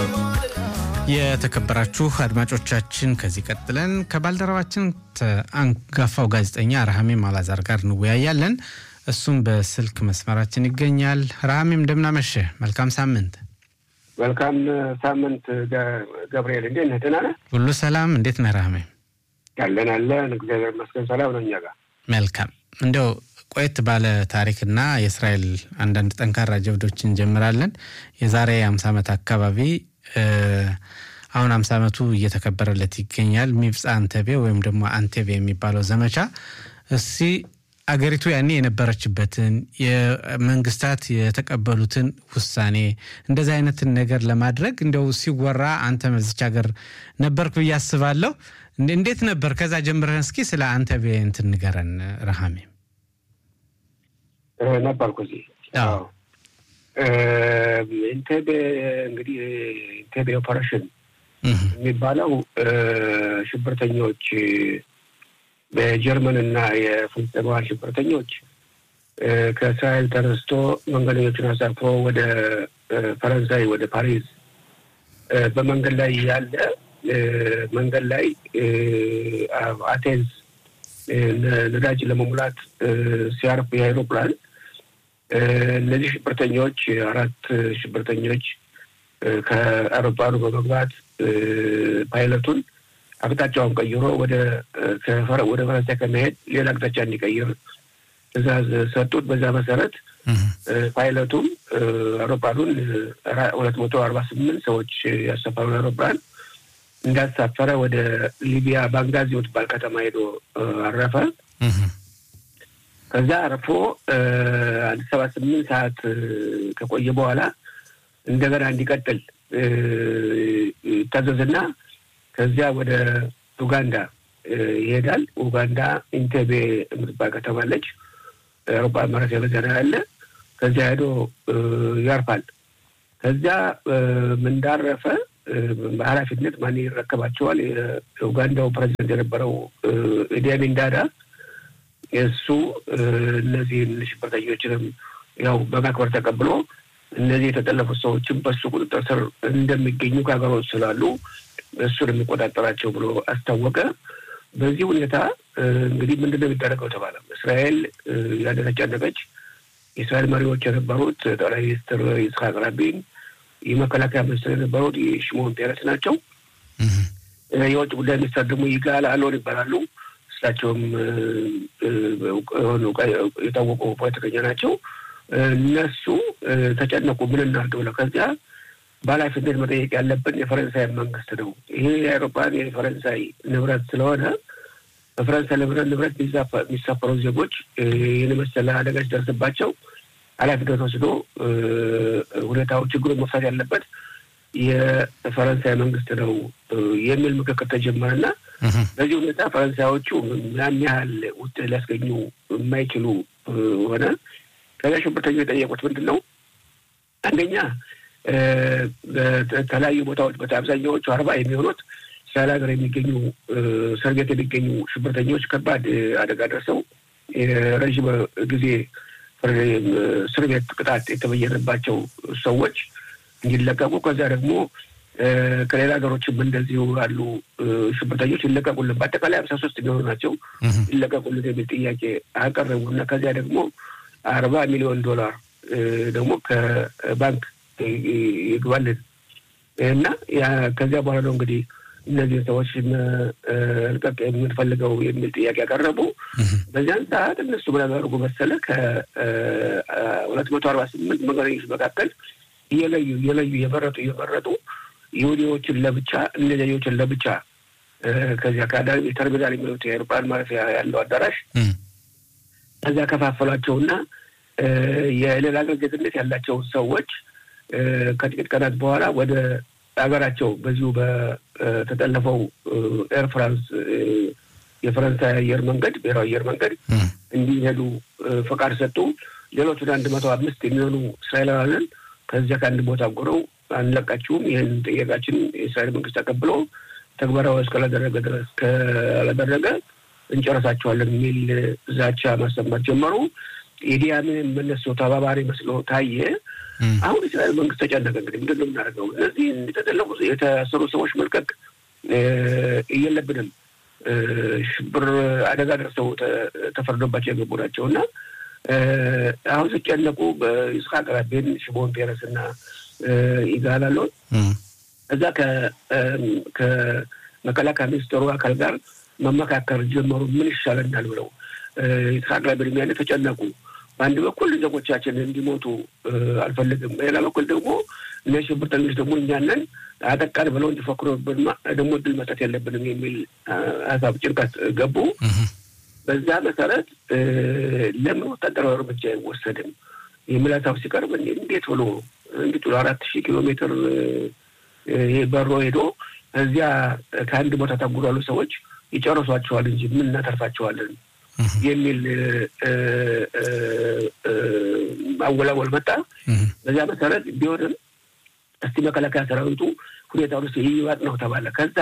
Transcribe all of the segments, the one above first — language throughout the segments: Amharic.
የተከበራችሁ አድማጮቻችን ከዚህ ቀጥለን ከባልደረባችን አንጋፋው ጋዜጠኛ ረሃሜም አላዛር ጋር እንወያያለን። እሱም በስልክ መስመራችን ይገኛል። ረሃሜም እንደምናመሸ መልካም ሳምንት። መልካም ሳምንት ገብርኤል፣ እንዴት ነህ? ደህና ነህ? ሁሉ ሰላም? እንዴት ነህ ረሃሜም? ያለን አለን፣ እግዚአብሔር ይመስገን ሰላም ነው እኛ ጋር። መልካም እንዲያው ቆየት ባለ ታሪክና የእስራኤል አንዳንድ ጠንካራ ጀብዶች እንጀምራለን። የዛሬ አምሳ ዓመት አካባቢ አሁን አምሳ ዓመቱ እየተከበረለት ይገኛል። ሚብፃ አንቴቤ ወይም ደግሞ አንቴቤ የሚባለው ዘመቻ እስቲ አገሪቱ ያኔ የነበረችበትን የመንግስታት የተቀበሉትን ውሳኔ እንደዚህ አይነትን ነገር ለማድረግ እንዲያው ሲወራ አንተ መዚች ሀገር ነበርክ ብዬ አስባለሁ። እንዴት ነበር? ከዛ ጀምረን እስኪ ስለ አንቴቤ እንትን ንገረን ረሃሜ። ነበርኩ እዚህ ኢንቴቤ እንግዲህ ኢንቴቤ ኦፐሬሽን የሚባለው ሽብርተኞች በጀርመንና የፍልስጤማውያን ሽብርተኞች ከእስራኤል ተነስቶ መንገደኞችን አሳፍሮ ወደ ፈረንሳይ ወደ ፓሪስ በመንገድ ላይ ያለ መንገድ ላይ አቴንስ ነዳጅ ለመሙላት ሲያርፍ የአይሮፕላን እነዚህ ሽብርተኞች አራት ሽብርተኞች ከአውሮፕላኑ በመግባት ፓይለቱን አቅጣጫውን ቀይሮ ወደ ወደ ፈረንሳይ ከመሄድ ሌላ አቅጣጫ እንዲቀይር ትዕዛዝ ሰጡት። በዛ መሰረት ፓይለቱም አውሮፕላኑን ሁለት መቶ አርባ ስምንት ሰዎች ያሰፈሩን አውሮፕላን እንዳሳፈረ ወደ ሊቢያ ባንጋዚ የምትባል ከተማ ሄዶ አረፈ። ከዛ አርፎ አንድ ሰባ ስምንት ሰዓት ከቆየ በኋላ እንደገና እንዲቀጥል ይታዘዝና ከዚያ ወደ ኡጋንዳ ይሄዳል። ኡጋንዳ ኢንቴቤ የምትባል ከተማ አለች። አውሮፕላን ማረፊያ በዚያ ነው ያለ። ከዚያ ሄዶ ያርፋል። ከዚያ እንዳረፈ በኃላፊነት ማን ይረከባቸዋል? የኡጋንዳው ፕሬዚደንት የነበረው ኢዲ አሚን ዳዳ እሱ እነዚህን ሽብርተኞችንም ያው በማክበር ተቀብሎ እነዚህ የተጠለፉት ሰዎችም በሱ ቁጥጥር ስር እንደሚገኙ ከሀገሮች ስላሉ እሱን የሚቆጣጠራቸው ብሎ አስታወቀ። በዚህ ሁኔታ እንግዲህ ምንድን ነው የሚደረገው ተባለ። እስራኤል ያደረቻነቀች የእስራኤል መሪዎች የነበሩት ጠቅላይ ሚኒስትር ይስሐቅ ራቢን፣ የመከላከያ ሚኒስትር የነበሩት የሽሞን ፔረስ ናቸው። የውጭ ጉዳይ ሚኒስትር ደግሞ ይጋል አሎን ይባላሉ። እሳቸውም የታወቁ ፖለቲከኛ ናቸው። እነሱ ተጨነቁ። ምን እናድርግ ብለው ከዚያ በኃላፊነት መጠየቅ ያለብን የፈረንሳይ መንግስት ነው። ይሄ የአውሮፕላን የፈረንሳይ ንብረት ስለሆነ በፈረንሳይ ንብረት ንብረት የሚሳፈሩ ዜጎች ይህን መሰለ አደጋ ሲደርስባቸው ኃላፊነት ወስዶ ሁኔታው ችግሩን መፍታት ያለበት የፈረንሳይ መንግስት ነው የሚል ምክክር ተጀመረና በዚህ ሁኔታ ፈረንሳዮቹ ያን ያህል ውጤት ሊያስገኙ የማይችሉ ሆነ። ከዚያ ሽብርተኞች የጠየቁት ምንድን ነው? አንደኛ በተለያዩ ቦታዎች በአብዛኛዎቹ አርባ የሚሆኑት እስራኤል ሀገር የሚገኙ እስር ቤት የሚገኙ ሽብርተኞች ከባድ አደጋ ደርሰው ረዥም ጊዜ እስር ቤት ቅጣት የተበየነባቸው ሰዎች እንዲለቀቁ ከዚያ ደግሞ ከሌላ ሀገሮችም እንደዚሁ ያሉ ሽብርተኞች ይለቀቁልን፣ በአጠቃላይ ሀምሳ ሶስት የሚሆኑ ናቸው ይለቀቁልን የሚል ጥያቄ አቀረቡ እና ከዚያ ደግሞ አርባ ሚሊዮን ዶላር ደግሞ ከባንክ ይግባልን እና ከዚያ በኋላ ነው እንግዲህ እነዚህን ሰዎች መልቀቅ የምንፈልገው የሚል ጥያቄ ያቀረቡ። በዚያን ሰዓት እነሱ ምን ያደርጉ መሰለ ከሁለት መቶ አርባ ስምንት መንገደኞች መካከል እየለዩ እየለዩ እየመረጡ እየመረጡ ይሁዲዎችን ለብቻ እነዚያኞችን ለብቻ ከዚያ ከአዳሪ ተርሚናል የሚሉት የአውሮፕላን ማረፊያ ያለው አዳራሽ ከዚያ ከፋፈሏቸውና የሌላ ሀገር ዜግነት ያላቸውን ሰዎች ከጥቂት ቀናት በኋላ ወደ ሀገራቸው በዚሁ በተጠለፈው ኤር ፍራንስ የፈረንሳይ አየር መንገድ ብሔራዊ አየር መንገድ እንዲሄዱ ፈቃድ ሰጡ። ሌሎቹን አንድ መቶ አምስት የሚሆኑ እስራኤላውያንን ከዚያ ከአንድ ቦታ ጎረው አንለቃችሁም፣ ይህን ጥያቄያችን የእስራኤል መንግስት ተቀብሎ ተግባራዊ እስካላደረገ ድረስ ካላደረገ እንጨረሳቸዋለን የሚል ዛቻ ማሰማት ጀመሩ። የዲያምን መነሶ ተባባሪ መስሎ ታየ። አሁን እስራኤል መንግስት ተጨነቀ። እንግዲህ ምንድን ነው የምናደርገው? እነዚህ የተጠለፉ የታሰሩ ሰዎች መልቀቅ የለብንም። ሽብር አደጋ ደርሰው ተፈርዶባቸው የገቡ ናቸው እና አሁን ሲጨነቁ በይስሐቅ ራቤን፣ ሽሞን ፔረስ እና ይጋል አለውን እዛ ከመከላከያ ሚኒስትሩ አካል ጋር መመካከር ጀመሩ። ምን ይሻለናል ብለው ይስሐቅ ራቤን ያኔ ተጨነቁ። በአንድ በኩል ዜጎቻችን እንዲሞቱ አልፈልግም፣ በሌላ በኩል ደግሞ እነዚህ ሽብርተኞች ደግሞ እኛንን አጠቃን ብለው እንዲፈክሩ ደግሞ እድል መስጠት የለብንም የሚል ሀሳብ ጭንቀት ገቡ። በዛ መሰረት ለምን ወታደራዊ እርምጃ አይወሰድም የሚል ሀሳብ ሲቀርብ እንዴት ብሎ እንዴት ብሎ አራት ሺህ ኪሎ ሜትር በሮ ሄዶ እዚያ ከአንድ ቦታ ታጉሮ ያሉ ሰዎች ይጨርሷቸዋል እንጂ ምን እናተርፋቸዋለን የሚል ማወላወል መጣ። በዚያ መሰረት ቢሆንም እስቲ መከላከያ ሰራዊቱ ሁኔታ ውስጥ ይዋጥ ነው ተባለ። ከዛ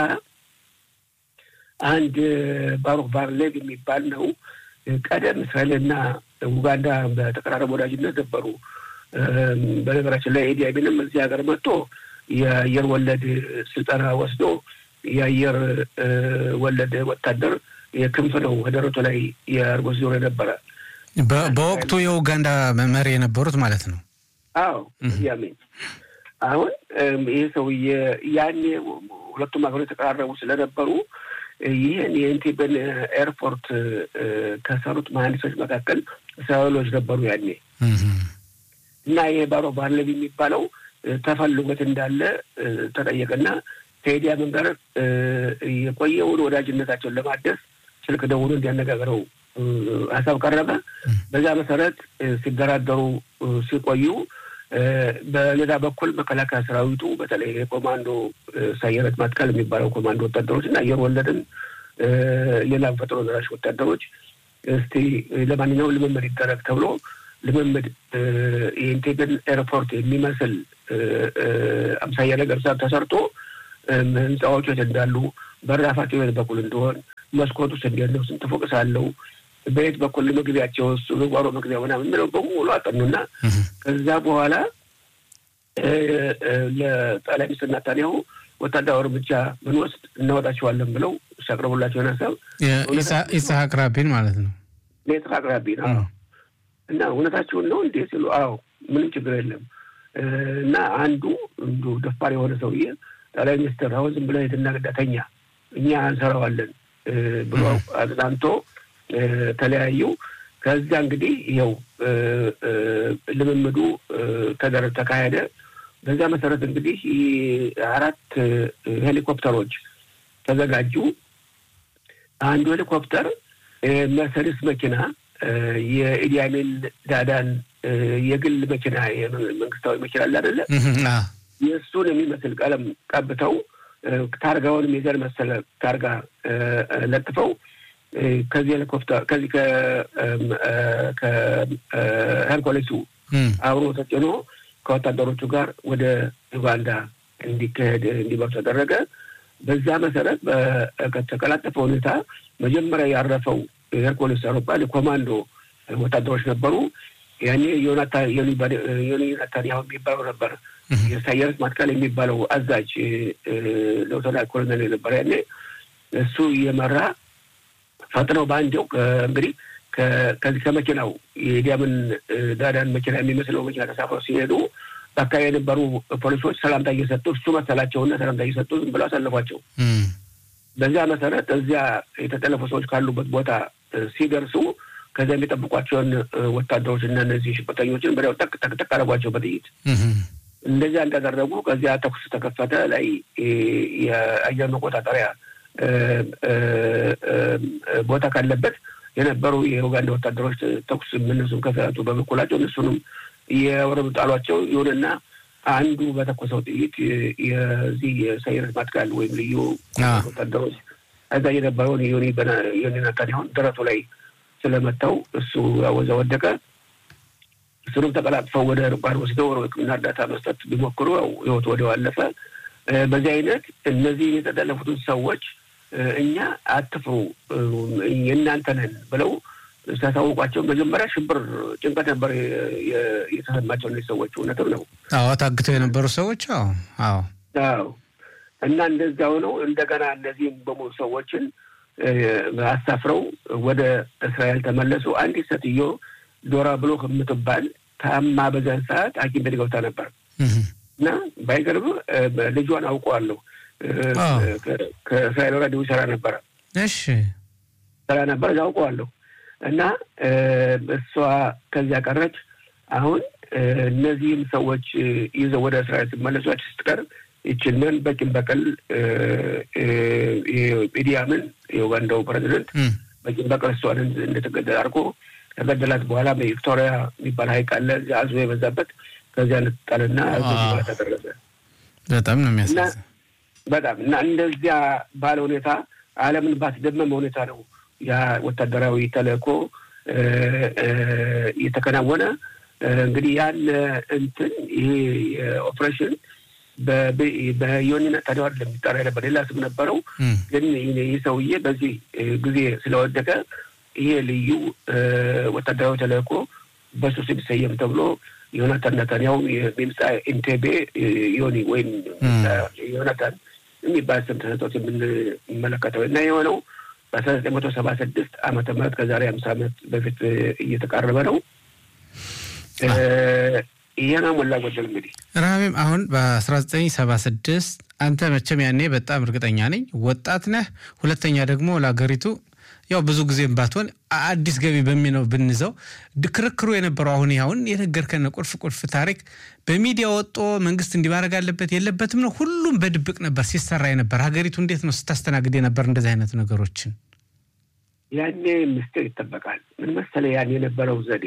አንድ ባሩክ ባርሌቭ የሚባል ነው። ቀደም እስራኤልና ኡጋንዳ በተቀራረበ ወዳጅነት ነበሩ። በነገራችን ላይ ኤዲ አሚንም እዚህ ሀገር መጥቶ የአየር ወለድ ስልጠና ወስዶ የአየር ወለድ ወታደር የክንፍ ነው ደረቱ ላይ የአርጎ ዞር የነበረ በወቅቱ የኡጋንዳ መሪ የነበሩት ማለት ነው። አዎ ያሜን አሁን ይህ ሰውዬ ያኔ ሁለቱም ሀገሮች የተቀራረቡ ስለነበሩ ይህን የኢንቴቤን ኤርፖርት ከሰሩት መሀንዲሶች መካከል እስራኤሎች ነበሩ ያኔ እና ይሄ ባሮ ባርሌቭ የሚባለው ተፈልጎት እንዳለ ተጠየቀና ከኤዲ አሚን ጋር የቆየውን ወዳጅነታቸውን ለማደስ ስልክ ደውሎ እንዲያነጋግረው ሀሳብ ቀረበ። በዛ መሰረት ሲደራደሩ ሲቆዩ በሌላ በኩል መከላከያ ሰራዊቱ በተለይ የኮማንዶ ሳየረት ማጥቃል የሚባለው ኮማንዶ ወታደሮች እና አየር ወለድን ሌላም ፈጥኖ ደራሽ ወታደሮች እስቲ ለማንኛውም ልምምድ ይደረግ ተብሎ ልምምድ የኢንቴግን ኤርፖርት የሚመስል አምሳያ ነገር ተሰርቶ ህንፃዎች የት እንዳሉ በራፋቸው የት በኩል እንደሆን መስኮት ውስጥ እንዴት ነው ስንት ፎቅ ሳለው በየት በኩል መግቢያቸው እሱ ጓሮ መግቢያ ምናምን የሚለው በሙሉ አጠኑና ከዛ በኋላ ለጠቅላይ ሚኒስትር ናታንያሁ ወታደራዊ እርምጃ ብንወስድ እናወጣቸዋለን ብለው ሲያቅርቡላቸውን ሀሳብ ኢስሐቅ ራቢን ማለት ነው። ለኢስሐቅ ራቢን እና እውነታቸውን ነው እንዴ ሲሉ፣ አዎ ምንም ችግር የለም እና አንዱ እንዱ ደፋር የሆነ ሰውዬ ጠቅላይ ሚኒስትር አሁን ዝም ብለህ ሂድና ግዳተኛ እኛ እንሰራዋለን ብሎ አጽናንቶ ተለያዩ። ከዚያ እንግዲህ ይኸው ልምምዱ ተደረ ተካሄደ። በዛ መሰረት እንግዲህ አራት ሄሊኮፕተሮች ተዘጋጁ። አንዱ ሄሊኮፕተር መርሰዲስ መኪና የኢዲ አሚን ዳዳን የግል መኪና መንግስታዊ መኪና አለ አይደለ? የእሱን የሚመስል ቀለም ቀብተው ታርጋውንም የዘር መሰለ ታርጋ ለጥፈው ከዚህ ሄሊኮፕተር ከዚህ ከሄርኮሌሱ አብሮ ተጭኖ ከወታደሮቹ ጋር ወደ ዩጋንዳ እንዲካሄድ እንዲበሩ ተደረገ። በዛ መሰረት በተቀላጠፈ ሁኔታ መጀመሪያ ያረፈው ሄርኮሌስ አውሮፕላን የኮማንዶ ወታደሮች ነበሩ። ያኔ ዮኒ ናታንያሁ የሚባለው ነበር የሳየርስ ማትካል የሚባለው አዛዥ ሌተና ኮሎኔል ነበር ያኔ እሱ እየመራ ፈጥነው በአንዴው እንግዲህ ከዚህ ከመኪናው የዲያምን ዳዳን መኪና የሚመስለው መኪና ተሳፍረው ሲሄዱ በአካባቢ የነበሩ ፖሊሶች ሰላምታ እየሰጡ እሱ መሰላቸውና ሰላምታ እየሰጡ ዝም ብለው አሳለፏቸው። በዚያ መሰረት እዚያ የተጠለፉ ሰዎች ካሉበት ቦታ ሲደርሱ ከዚያ የሚጠብቋቸውን ወታደሮች እና እነዚህ ሽብርተኞችን በዚያው ጠቅ ጠቅ ጠቅ አደረጓቸው በጥይት። እንደዚያ እንዳደረጉ ከዚያ ተኩስ ተከፈተ። ላይ የአየር መቆጣጠሪያ ቦታ ካለበት የነበሩ የኡጋንዳ ወታደሮች ተኩስ እነሱም ከሰቱ በበኩላቸው እነሱንም የወረዱ ጣሏቸው። ይሁንና አንዱ በተኮሰው ጥይት የዚህ የሳይረስ ማጥቃል ወይም ልዩ ወታደሮች እዛ የነበረውን ዮኒ ናታንያሁን ደረቱ ላይ ስለመታው እሱ ያወዛ ወደቀ። እሱንም ተቀላጥፈው ወደ ርቋን ወስደው ሕክምና እርዳታ መስጠት ቢሞክሩ ያው ህይወቱ ወዲያው አለፈ። በዚህ አይነት እነዚህ የተጠለፉትን ሰዎች እኛ አትፍሩ የእናንተ ነን ብለው ሲያሳውቋቸው መጀመሪያ ሽብር ጭንቀት ነበር የተሰማቸው እነዚህ ሰዎች። እውነትም ነው። አዎ ታግተው የነበሩ ሰዎች አዎ አዎ አዎ። እና እንደዚያ ሆነው እንደገና እነዚህም በሙሉ ሰዎችን አሳፍረው ወደ እስራኤል ተመለሱ። አንዲት ሴትዮ ዶራ ብሎ የምትባል ታማ በዛን ሰዓት ሐኪም ቤት ገብታ ነበር እና ባይገርም ልጇን አውቀዋለሁ። ከእስራኤል ራዲዮ ይሰራ ነበረ። እሺ ሰራ ነበር አውቀዋለሁ። እና እሷ ከዚያ ቀረች። አሁን እነዚህም ሰዎች ይዘው ወደ እስራኤል ሲመለሷች ስትቀር ይችንን በቂም በቀል ኢዲ አሚን የኡጋንዳው ፕሬዚደንት በቂም በቀል እሷን እንደተገደል አድርጎ ከገደላት በኋላ በቪክቶሪያ የሚባል ሀይቅ አለ እዚያ አዞ የበዛበት ከዚያ እንጣልና በኋላ ተደረሰ። በጣም ነው የሚያሳዝን። በጣም እና እንደዚያ ባለ ሁኔታ ዓለምን ባስደመመ ሁኔታ ነው ያ ወታደራዊ ተልእኮ እየተከናወነ እንግዲህ ያን እንትን ይሄ ኦፕሬሽን በዮኒ ነጣዴው አይደለም የሚጠራ ነበር፣ ሌላ ስም ነበረው። ግን ይህ ሰውዬ በዚህ ጊዜ ስለወደቀ ይሄ ልዩ ወታደራዊ ተልእኮ በሱ ሲሰየም ተብሎ ዮናታን ነታንያሁ የሚምጻ ኢንቴቤ ዮኒ ወይም ዮናታን የሚባል ስም ተሰጥቶት የምንመለከተው እና የሆነው በአስራ ዘጠኝ መቶ ሰባ ስድስት ዓመተ ምህረት ከዛሬ ሀምሳ ዓመት በፊት እየተቃረበ ነው። ይሄ ነው ሞላ ጎደል እንግዲህ ረሃቤም አሁን በአስራ ዘጠኝ ሰባ ስድስት አንተ መቼም ያኔ በጣም እርግጠኛ ነኝ ወጣት ነህ። ሁለተኛ ደግሞ ለሀገሪቱ ያው ብዙ ጊዜም ባትሆን አዲስ ገቢ በሚለው ብንዘው ክርክሩ የነበረው አሁን አሁን የነገርከን ቁልፍ ቁልፍ ታሪክ በሚዲያ ወጦ መንግስት እንዲማድረግ አለበት የለበትም ነው። ሁሉም በድብቅ ነበር ሲሰራ የነበር። ሀገሪቱ እንዴት ነው ስታስተናግድ የነበር እንደዚህ አይነት ነገሮችን? ያኔ ምስጢር ይጠበቃል። ምን መሰለህ ያን የነበረው ዘዴ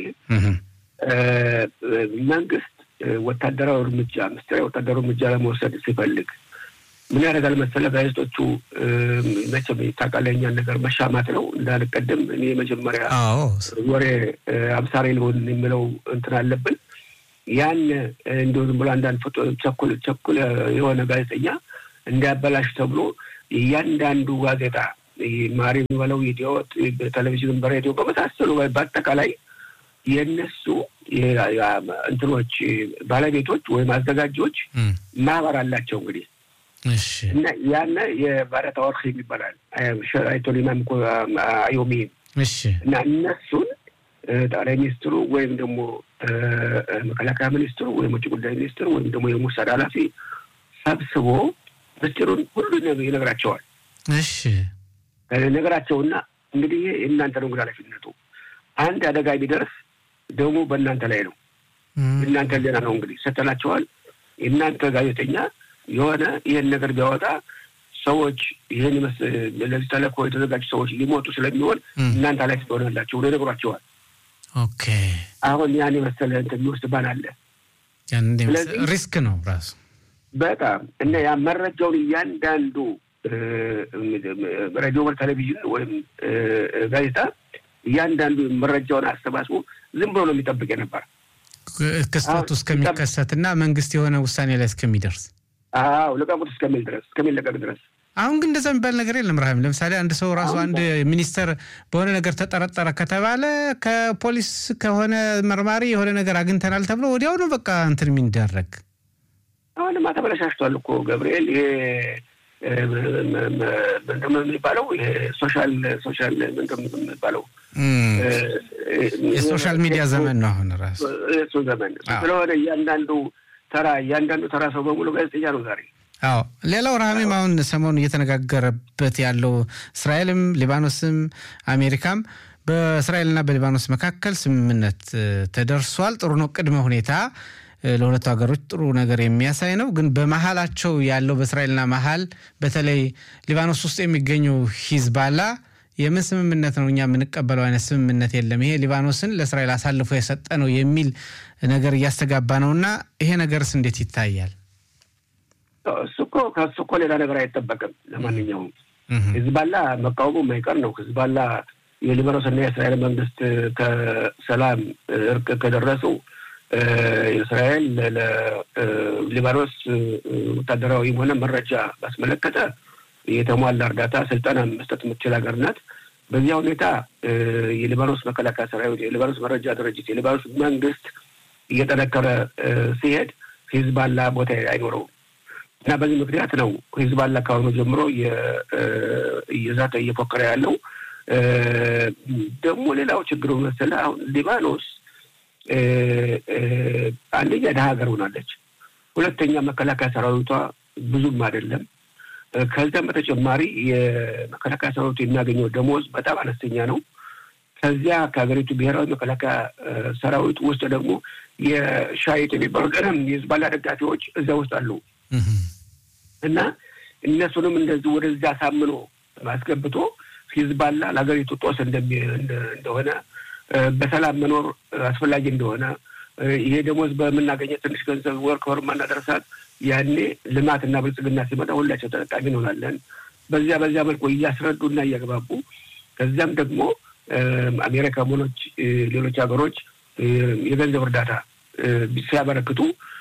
መንግስት ወታደራዊ እርምጃ ምስጢራዊ ወታደራዊ እርምጃ ለመውሰድ ሲፈልግ ምን ያደርጋል መሰለህ? ጋዜጦቹ መቼም ታውቃለህ የእኛን ነገር መሻማት ነው እንዳልቀደም እኔ መጀመሪያ ወሬ አብሳሪ ልሆን የሚለው እንትን አለብን። ያን እንዲሁ ዝም ብሎ አንዳንድ ቸኩል ቸኩል የሆነ ጋዜጠኛ እንዲያበላሽ ተብሎ እያንዳንዱ ጋዜጣ ማሪ የሚበለው ኢዲዮት፣ በቴሌቪዥን በሬዲዮ በመሳሰሉ በአጠቃላይ የእነሱ እንትኖች ባለቤቶች ወይም አዘጋጆች ማህበር አላቸው እንግዲህ እና ያነ የባረታ ወርክ ይባላል አይቶሊማም አዮሚ እና እነሱን ጠቅላይ ሚኒስትሩ ወይም ደግሞ መከላከያ ሚኒስትሩ ወይም ውጭ ጉዳይ ሚኒስትሩ ወይም ደግሞ የሙሳድ ኃላፊ ሰብስቦ ምስጢሩን ሁሉ ይነግራቸዋል። እሺ ነገራቸውና እንግዲህ የእናንተ ነው እንግዲህ ኃላፊነቱ አንድ አደጋ ቢደርስ ደግሞ በእናንተ ላይ ነው። እናንተ ሌላ ነው እንግዲህ ሰተናቸዋል። የእናንተ ጋዜጠኛ የሆነ ይህን ነገር ቢያወጣ ሰዎች ይህን ለዚህ ተልእኮ የተዘጋጁ ሰዎች ሊሞቱ ስለሚሆን እናንተ ላይ ትሆናላችሁ ብሎ ይነግሯቸዋል። ኦኬ አሁን ያን የመሰለ እንትን የሚወስድ ባል አለ። ሪስክ ነው ራሱ በጣም እና ያ መረጃውን እያንዳንዱ ሬዲዮ፣ ቴሌቪዥን ወይም ጋዜጣ እያንዳንዱ መረጃውን አሰባስቦ ዝም ብሎ ነው የሚጠብቅ የነበር ክስተቱ እስከሚከሰትና መንግስት የሆነ ውሳኔ ላይ እስከሚደርስ አዎ ልቀቁት እስከሚል ድረስ እስከሚለቀቅ ድረስ። አሁን ግን እንደዛ የሚባል ነገር የለም። ራሂም ለምሳሌ አንድ ሰው ራሱ አንድ ሚኒስተር በሆነ ነገር ተጠረጠረ ከተባለ ከፖሊስ ከሆነ መርማሪ የሆነ ነገር አግኝተናል ተብሎ ወዲያውኑ በቃ እንትን የሚደረግ አሁንማ ተበለሻሽቷል እኮ ገብርኤል። ይሄ ምንድን ነው የሚባለው? ሶሻል ሶሻል ምንድን ነው የሚባለው? የሶሻል ሚዲያ ዘመን ነው አሁን ራሱ እሱ ዘመን ስለሆነ እያንዳንዱ ተራ እያንዳንዱ ተራ ሰው በሙሉ ጋዜጠኛ ነው ዛሬ። አዎ ሌላው ረሃሜም አሁን ሰሞኑ እየተነጋገረበት ያለው እስራኤልም ሊባኖስም አሜሪካም በእስራኤልና በሊባኖስ መካከል ስምምነት ተደርሷል። ጥሩ ነው። ቅድመ ሁኔታ ለሁለቱ ሀገሮች ጥሩ ነገር የሚያሳይ ነው። ግን በመሀላቸው ያለው በእስራኤልና መሀል በተለይ ሊባኖስ ውስጥ የሚገኘው ሂዝባላ የምን ስምምነት ነው እኛ የምንቀበለው አይነት ስምምነት የለም፣ ይሄ ሊባኖስን ለእስራኤል አሳልፎ የሰጠ ነው የሚል ነገር እያስተጋባ ነው እና ይሄ ነገርስ እንዴት ይታያል? እሱ እኮ ከእሱ እኮ ሌላ ነገር አይጠበቅም። ለማንኛውም ሂዝባላ መቃወሙ የማይቀር ነው። ሂዝባላ የሊባኖስና የእስራኤል መንግስት ከሰላም እርቅ ከደረሱ እስራኤል ለሊባኖስ ወታደራዊም ሆነ መረጃ ባስመለከተ የተሟላ እርዳታ፣ ስልጠና መስጠት የምትችል ሀገር ናት። በዚያ ሁኔታ የሊባኖስ መከላከያ ሰራዊት፣ የሊባኖስ መረጃ ድርጅት፣ የሊባኖስ መንግስት እየጠነከረ ሲሄድ ሂዝባላ ቦታ አይኖረውም እና በዚህ ምክንያት ነው ሂዝባላ ካሁኑ ጀምሮ እየዛተ እየፎከረ ያለው። ደግሞ ሌላው ችግሩ መሰለህ አሁን ሊባኖስ አንደኛ ደሀ ሀገር ሆናለች። ሁለተኛ መከላከያ ሰራዊቷ ብዙም አይደለም። ከዚያም በተጨማሪ የመከላከያ ሰራዊቱ የሚያገኘው ደሞዝ በጣም አነስተኛ ነው። ከዚያ ከሀገሪቱ ብሔራዊ መከላከያ ሰራዊት ውስጥ ደግሞ የሻይት የሚባሉ ቀደም የህዝባላ ደጋፊዎች እዚያ ውስጥ አሉ እና እነሱንም እንደዚህ ወደዚያ አሳምኖ አስገብቶ ሂዝባላ ለሀገሪቱ ጦስ እንደሆነ በሰላም መኖር አስፈላጊ እንደሆነ ይሄ ደሞዝ በምናገኘ ትንሽ ገንዘብ ወር ከወር ማናደረሳት ያኔ ልማትና ብልጽግና ሲመጣ ሁላቸው ተጠቃሚ እንሆናለን። በዚያ በዚያ መልኩ እያስረዱና እያግባቡ ከዚያም ደግሞ አሜሪካ ሆኖች ሌሎች ሀገሮች የገንዘብ እርዳታ ሲያበረክቱ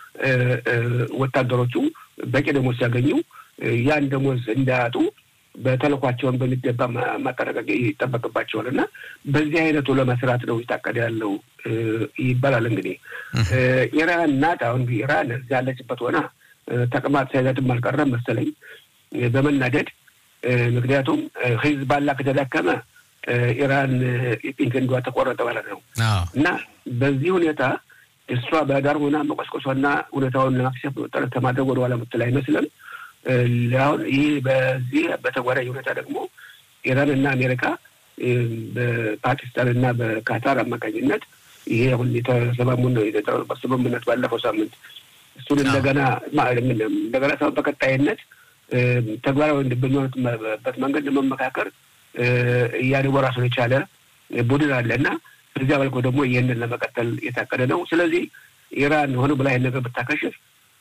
ወታደሮቹ በቂ ደሞዝ ሲያገኙ ያን ደሞዝ እንዳያጡ በተልኳቸውን በሚገባ ማጠናቀቅ ይጠበቅባቸዋል እና በዚህ አይነቱ ለመስራት ነው የታቀደ ያለው ይባላል። እንግዲህ ኢራን ናት። አሁን ኢራን እዚያ ያለችበት ሆና ተቅማጥ ሳይዛትም አልቀረም መሰለኝ በመናደድ ምክንያቱም ሂዝባላ ከተዳከመ ኢራን የቀኝ ክንዷ ተቆረጠ ማለት ነው እና በዚህ ሁኔታ እሷ በዳር ሆና መቆስቆሷና ሁኔታውን ለማክሸፍ ጥረት ከማድረግ ወደኋላ ምትል አይመስልም። አሁን ይህ በዚህ በተጓዳኝ ሁኔታ ደግሞ ኢራን እና አሜሪካ በፓኪስታን እና በካታር አማካኝነት ይሄ አሁን የተሰማሙን የተጠረበት ስምምነት ባለፈው ሳምንት እሱን እንደገና እንደገና ሳይሆን በቀጣይነት ተግባራዊ በሚሆንበት መንገድ ለመመካከር እያደጉ ራሱን የቻለ ቡድን አለ እና በዚያ መልኩ ደግሞ ይህንን ለመቀጠል የታቀደ ነው። ስለዚህ ኢራን ሆነ ብላ ይህን ነገር ብታከሽፍ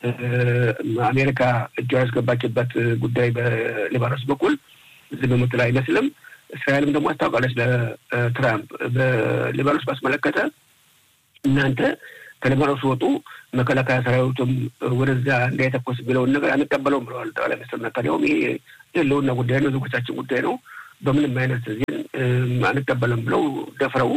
አሜሪካ እጇ ያስገባችበት ጉዳይ በሊባኖስ በኩል ዝም የምትል አይመስልም። እስራኤልም ደግሞ አስታውቃለች ለትራምፕ በሊባኖስ ባስመለከተ እናንተ ከሊባኖስ ወጡ፣ መከላከያ ሰራዊቱም ወደዚያ እንዳይተኮስ የሚለውን ነገር አንቀበለውም ብለዋል ጠቅላይ ሚኒስትር ነታንያሁም። ይሄ የህልውና ጉዳይ ነው፣ ዜጎቻችን ጉዳይ ነው፣ በምንም አይነት ዜን አንቀበልም ብለው ደፍረው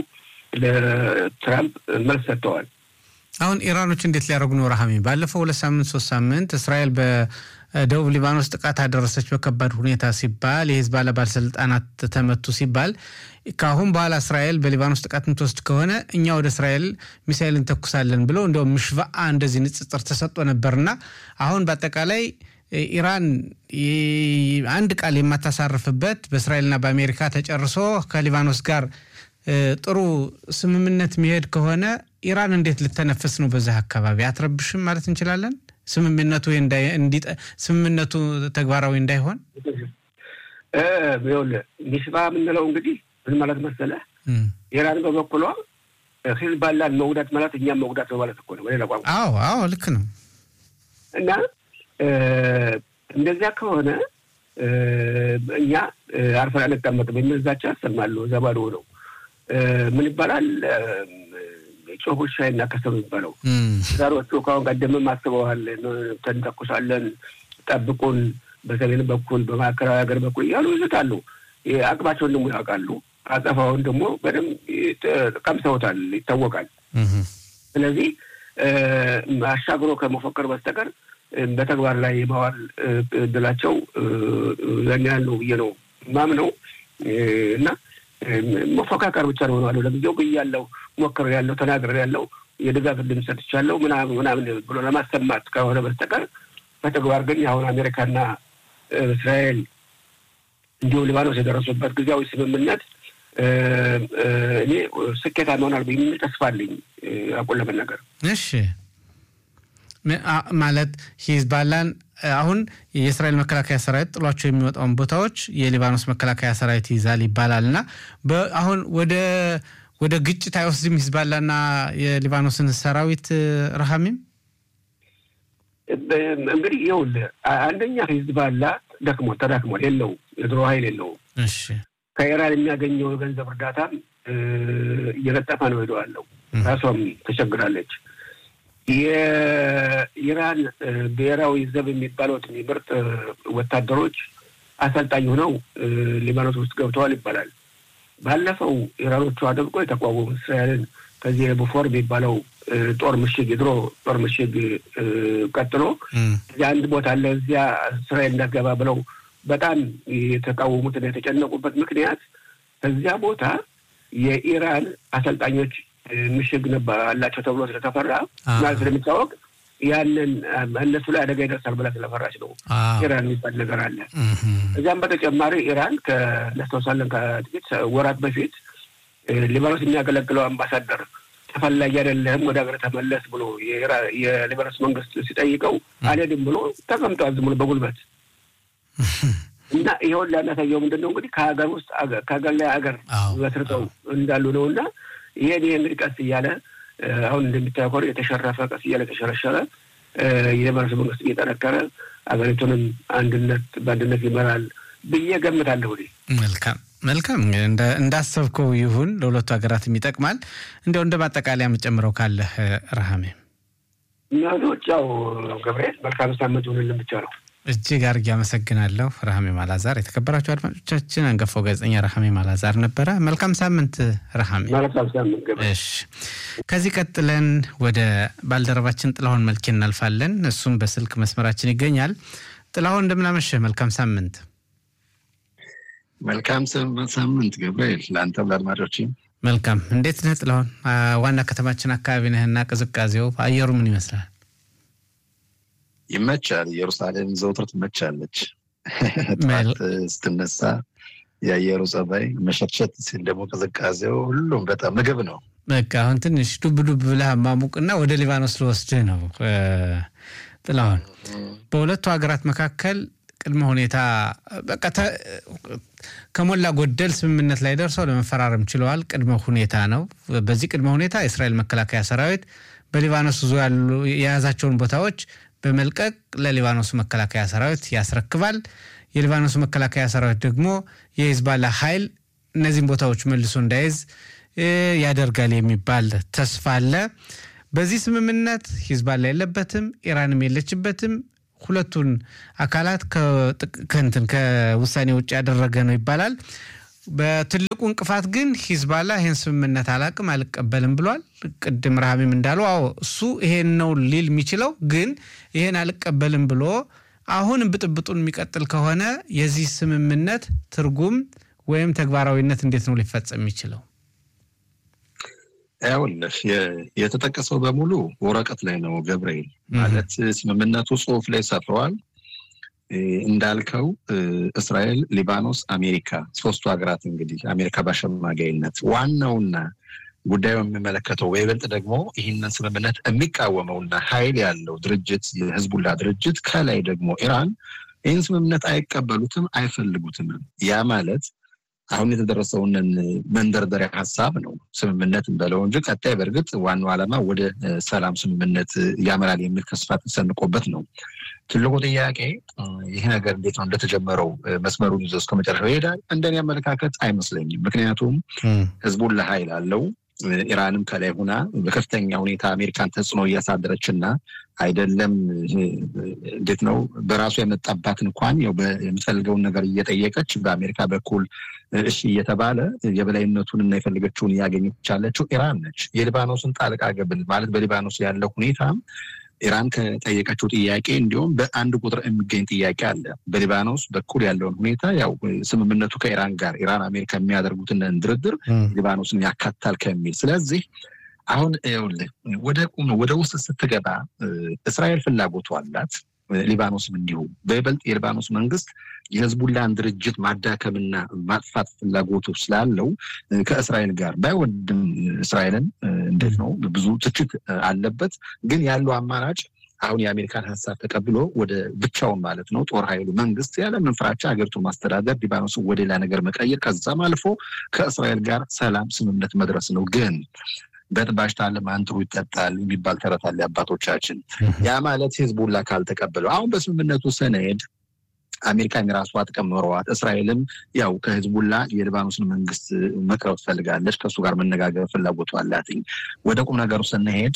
ለትራምፕ መልስ ሰጥተዋል። አሁን ኢራኖች እንዴት ሊያደርጉ ነው? ረሃሚ ባለፈው ሁለት ሳምንት ሶስት ሳምንት እስራኤል በደቡብ ሊባኖስ ጥቃት አደረሰች በከባድ ሁኔታ ሲባል የሂዝቦላ ባለስልጣናት ተመቱ ሲባል ከአሁን በኋላ እስራኤል በሊባኖስ ጥቃት የምትወስድ ከሆነ እኛ ወደ እስራኤል ሚሳይል እንተኩሳለን ብለው እንዲያውም ምሽቫአ እንደዚህ ንጽጽር ተሰጥቶ ነበርና አሁን በአጠቃላይ ኢራን አንድ ቃል የማታሳርፍበት በእስራኤልና በአሜሪካ ተጨርሶ ከሊባኖስ ጋር ጥሩ ስምምነት የሚሄድ ከሆነ ኢራን እንዴት ልተነፍስ ነው? በዛ አካባቢ አትረብሽም ማለት እንችላለን? ስምምነቱ ስምምነቱ ተግባራዊ እንዳይሆን ይኸውልህ ሚስባ የምንለው እንግዲህ ምን ማለት መሰለህ? ኢራን በበኩሏ ሂዝባላን መጉዳት ማለት እኛም መጉዳት ነው ማለት እኮ ነው በሌላ ቋንቋ። አዎ አዎ፣ ልክ ነው። እና እንደዚያ ከሆነ እኛ አርፈን አንቀመጥም የሚል ዛቻ ያሰማሉ። እዛ ባዶ ነው ምን ይባላል ጮህ ውሻ ይናከሰው የሚባለው ዛሮቹ ከአሁን ቀደምም አስበዋል። ተንተኩሳለን፣ ጠብቁን፣ በሰሜን በኩል በማዕከላዊ ሀገር በኩል እያሉ ይዝታሉ። አቅማቸውን ደግሞ ያውቃሉ። አጸፋውን ደግሞ በደንብ ቀምሰውታል፣ ይታወቃል። ስለዚህ አሻግሮ ከመፎከር በስተቀር በተግባር ላይ የማዋል እድላቸው ያን ያህል ነው ብዬ ነው ማምነው እና መፎካከር ብቻ ነው ሆነዋለሁ። ለጊዜው ብያለሁ፣ ሞክር ያለው ተናግር ያለው የድጋፍ ድምፅ ሰጥቻለሁ ምናምን ምናምን ብሎ ለማሰማት ከሆነ በስተቀር በተግባር ግን አሁን አሜሪካና እስራኤል እንዲሁም ሊባኖስ የደረሱበት ጊዜያዊ ስምምነት እኔ ስኬታማ ይሆናል የሚል ተስፋ አለኝ። አቁን ለመናገር እሺ ማለት ሂዝባላን አሁን የእስራኤል መከላከያ ሰራዊት ጥሏቸው የሚወጣውን ቦታዎች የሊባኖስ መከላከያ ሰራዊት ይይዛል ይባላል እና አሁን ወደ ወደ ግጭት አይወስድም ሂዝባላና የሊባኖስን ሰራዊት ረሃሚም እንግዲህ ይኸውልህ አንደኛ ሂዝባላ ደክሞ ተዳክሟል፣ የለውም የድሮ ኃይል የለውም። እሺ ከኢራን የሚያገኘው የገንዘብ እርዳታም እየለጠፈ ነው ሄደዋለው። ራሷም ተቸግራለች። የኢራን ብሔራዊ ዘብ የሚባሉት ምርጥ ወታደሮች አሰልጣኝ ሆነው ሊባኖስ ውስጥ ገብተዋል ይባላል። ባለፈው ኢራኖቹ አጥብቆ የተቋወሙ እስራኤልን ከዚህ ቡፎር የሚባለው ጦር ምሽግ የድሮ ጦር ምሽግ ቀጥሎ እዚያ አንድ ቦታ አለ እዚያ እስራኤል እንዳትገባ ብለው በጣም የተቃወሙትና የተጨነቁበት ምክንያት ከዚያ ቦታ የኢራን አሰልጣኞች ምሽግ ነበር አላቸው ተብሎ ስለተፈራ ማለት ስለሚታወቅ ያንን እነሱ ላይ አደጋ ይደርሳል ብላ ስለፈራች ነው ኢራን የሚባል ነገር አለ። እዚያም በተጨማሪ ኢራን ከነስተውሳለን ከጥቂት ወራት በፊት ሊባኖስ የሚያገለግለው አምባሳደር ተፈላጊ አይደለህም ወደ ሀገር ተመለስ ብሎ የሊባኖስ መንግስት ሲጠይቀው አልሄድም ብሎ ተቀምጧል ዝም ብሎ በጉልበት እና ይኸውን ሊያናሳየው ምንድን ነው እንግዲህ ከሀገር ውስጥ ከሀገር ላይ ሀገር መስርተው እንዳሉ ነው እና ይሄን ይሄ እንግዲህ ቀስ እያለ አሁን እንደሚታየው ከሆነ የተሸረፈ ቀስ እያለ የተሸረሸረ የሊባኖስ መንግስት እየጠነከረ ሀገሪቱንም አንድነት በአንድነት ይመራል ብዬ ገምታለሁ። መልካም መልካም እንዳሰብከው ይሁን፣ ለሁለቱ ሀገራትም ይጠቅማል። እንዲያው እንደ ማጠቃለያ የምጨምረው ካለህ ረሃሜ? ናቶች ያው ገብርኤል መልካም ሳምንት ይሁንልን ብቻ ነው። እጅግ አድርጌ አመሰግናለሁ ረሃሜ ማላዛር። የተከበራችሁ አድማጮቻችን አንጋፋው ጋዜጠኛ ረሃሜ ማላዛር ነበረ። መልካም ሳምንት ረሃሜ። መልካም ሳምንት ገብርኤል። እሺ ከዚህ ቀጥለን ወደ ባልደረባችን ጥላሁን መልኬ እናልፋለን። እሱም በስልክ መስመራችን ይገኛል። ጥላሁን እንደምናመሸህ፣ መልካም ሳምንት። መልካም ሳምንት ገብርኤል፣ ለአንተም ለአድማጮችም መልካም። እንዴት ነህ ጥላሁን? ዋና ከተማችን አካባቢ ነህና ቅዝቃዜው አየሩ ምን ይመስላል? ይመቻል። ኢየሩሳሌም ዘውትር ትመቻለች። ጠዋት ስትነሳ የአየሩ ጸባይ መሸርሸት ሲል ደግሞ ቅዝቃዜው ሁሉም በጣም ምግብ ነው። በቃ አሁን ትንሽ ዱብ ዱብ ብለህ ማሙቅና ወደ ሊባኖስ ልወስድህ ነው ጥላሁን። በሁለቱ ሀገራት መካከል ቅድመ ሁኔታ በቃ ከሞላ ጎደል ስምምነት ላይ ደርሰው ለመፈራረም ችለዋል። ቅድመ ሁኔታ ነው። በዚህ ቅድመ ሁኔታ የእስራኤል መከላከያ ሰራዊት በሊባኖስ ዙ ያሉ የያዛቸውን ቦታዎች በመልቀቅ ለሊባኖሱ መከላከያ ሰራዊት ያስረክባል። የሊባኖሱ መከላከያ ሰራዊት ደግሞ የሂዝባላ ኃይል እነዚህን ቦታዎች መልሶ እንዳይዝ ያደርጋል የሚባል ተስፋ አለ። በዚህ ስምምነት ሂዝባላ የለበትም፣ ኢራንም የለችበትም። ሁለቱን አካላት ከእንትን ከውሳኔ ውጭ ያደረገ ነው ይባላል። በትልቁ እንቅፋት ግን ሂዝባላ ይህን ስምምነት አላቅም አልቀበልም ብሏል። ቅድም ረሃሚም እንዳለው አዎ እሱ ይሄን ነው ሊል የሚችለው ግን ይሄን አልቀበልም ብሎ አሁን ብጥብጡን የሚቀጥል ከሆነ የዚህ ስምምነት ትርጉም ወይም ተግባራዊነት እንዴት ነው ሊፈጸም የሚችለው? ያውልህ የተጠቀሰው በሙሉ ወረቀት ላይ ነው ገብርኤል። ማለት ስምምነቱ ጽሁፍ ላይ ሰፍረዋል። እንዳልከው እስራኤል፣ ሊባኖስ፣ አሜሪካ ሶስቱ ሀገራት እንግዲህ አሜሪካ በአሸማጋይነት ዋናውና ጉዳዩ የሚመለከተው በይበልጥ ደግሞ ይህንን ስምምነት የሚቃወመውና ኃይል ያለው ድርጅት የህዝቡላ ድርጅት ከላይ ደግሞ ኢራን ይህን ስምምነት አይቀበሉትም፣ አይፈልጉትም። ያ ማለት አሁን የተደረሰውን መንደርደሪያ ሀሳብ ነው ስምምነት እንበለው እንጂ ቀጣይ በእርግጥ ዋናው ዓላማ ወደ ሰላም ስምምነት ያመራል የሚል ተስፋ ተሰንቆበት ነው። ትልቁ ጥያቄ ይህ ነገር እንዴት ነው እንደተጀመረው መስመሩን ይዞ እስከ መጨረሻው ይሄዳል? እንደኔ አመለካከት አይመስለኝም። ምክንያቱም ህዝቡን ለሀይል አለው ኢራንም ከላይ ሁና በከፍተኛ ሁኔታ አሜሪካን ተጽዕኖ እያሳደረች እና አይደለም እንዴት ነው በራሱ የመጣባት እንኳን ያው የምትፈልገውን ነገር እየጠየቀች በአሜሪካ በኩል እሺ እየተባለ የበላይነቱን እና የፈለገችውን እያገኘች ያለችው ኢራን ነች። የሊባኖስን ጣልቃ ገብን ማለት በሊባኖስ ያለው ሁኔታ ኢራን ከጠየቀችው ጥያቄ እንዲሁም በአንድ ቁጥር የሚገኝ ጥያቄ አለ። በሊባኖስ በኩል ያለውን ሁኔታ ያው ስምምነቱ ከኢራን ጋር ኢራን አሜሪካ የሚያደርጉትን ድርድር ሊባኖስን ያካታል ከሚል ስለዚህ አሁን ይኸውልህ ወደ ቁም ወደ ውስጥ ስትገባ እስራኤል ፍላጎቱ አላት። ሊባኖስም እንዲሁ በይበልጥ የሊባኖስ መንግስት የህዝቡላን ድርጅት ማዳከምና ማጥፋት ፍላጎቱ ስላለው ከእስራኤል ጋር ባይወድም እስራኤልን እንዴት ነው ብዙ ትችት አለበት። ግን ያለው አማራጭ አሁን የአሜሪካን ሀሳብ ተቀብሎ ወደ ብቻውን ማለት ነው ጦር ኃይሉ መንግስት ያለምን ፍራቻ ሀገሪቱን ማስተዳደር፣ ሊባኖስን ወደ ሌላ ነገር መቀየር፣ ከዛም አልፎ ከእስራኤል ጋር ሰላም ስምምነት መድረስ ነው ግን በጥባሽ ታለ ማንጥሩ ይጠጣል የሚባል ተረት አለ አባቶቻችን። ያ ማለት ህዝቡላ ካልተቀበለው አሁን በስምምነቱ ሰነድ አሜሪካን የራሷ ጥቅም ኖረዋት እስራኤልም ያው ከህዝቡላ የሊባኖስን መንግስት መቅረብ ትፈልጋለች። ከእሱ ጋር መነጋገር ፍላጎቱ አላትኝ። ወደ ቁም ነገሩ ስንሄድ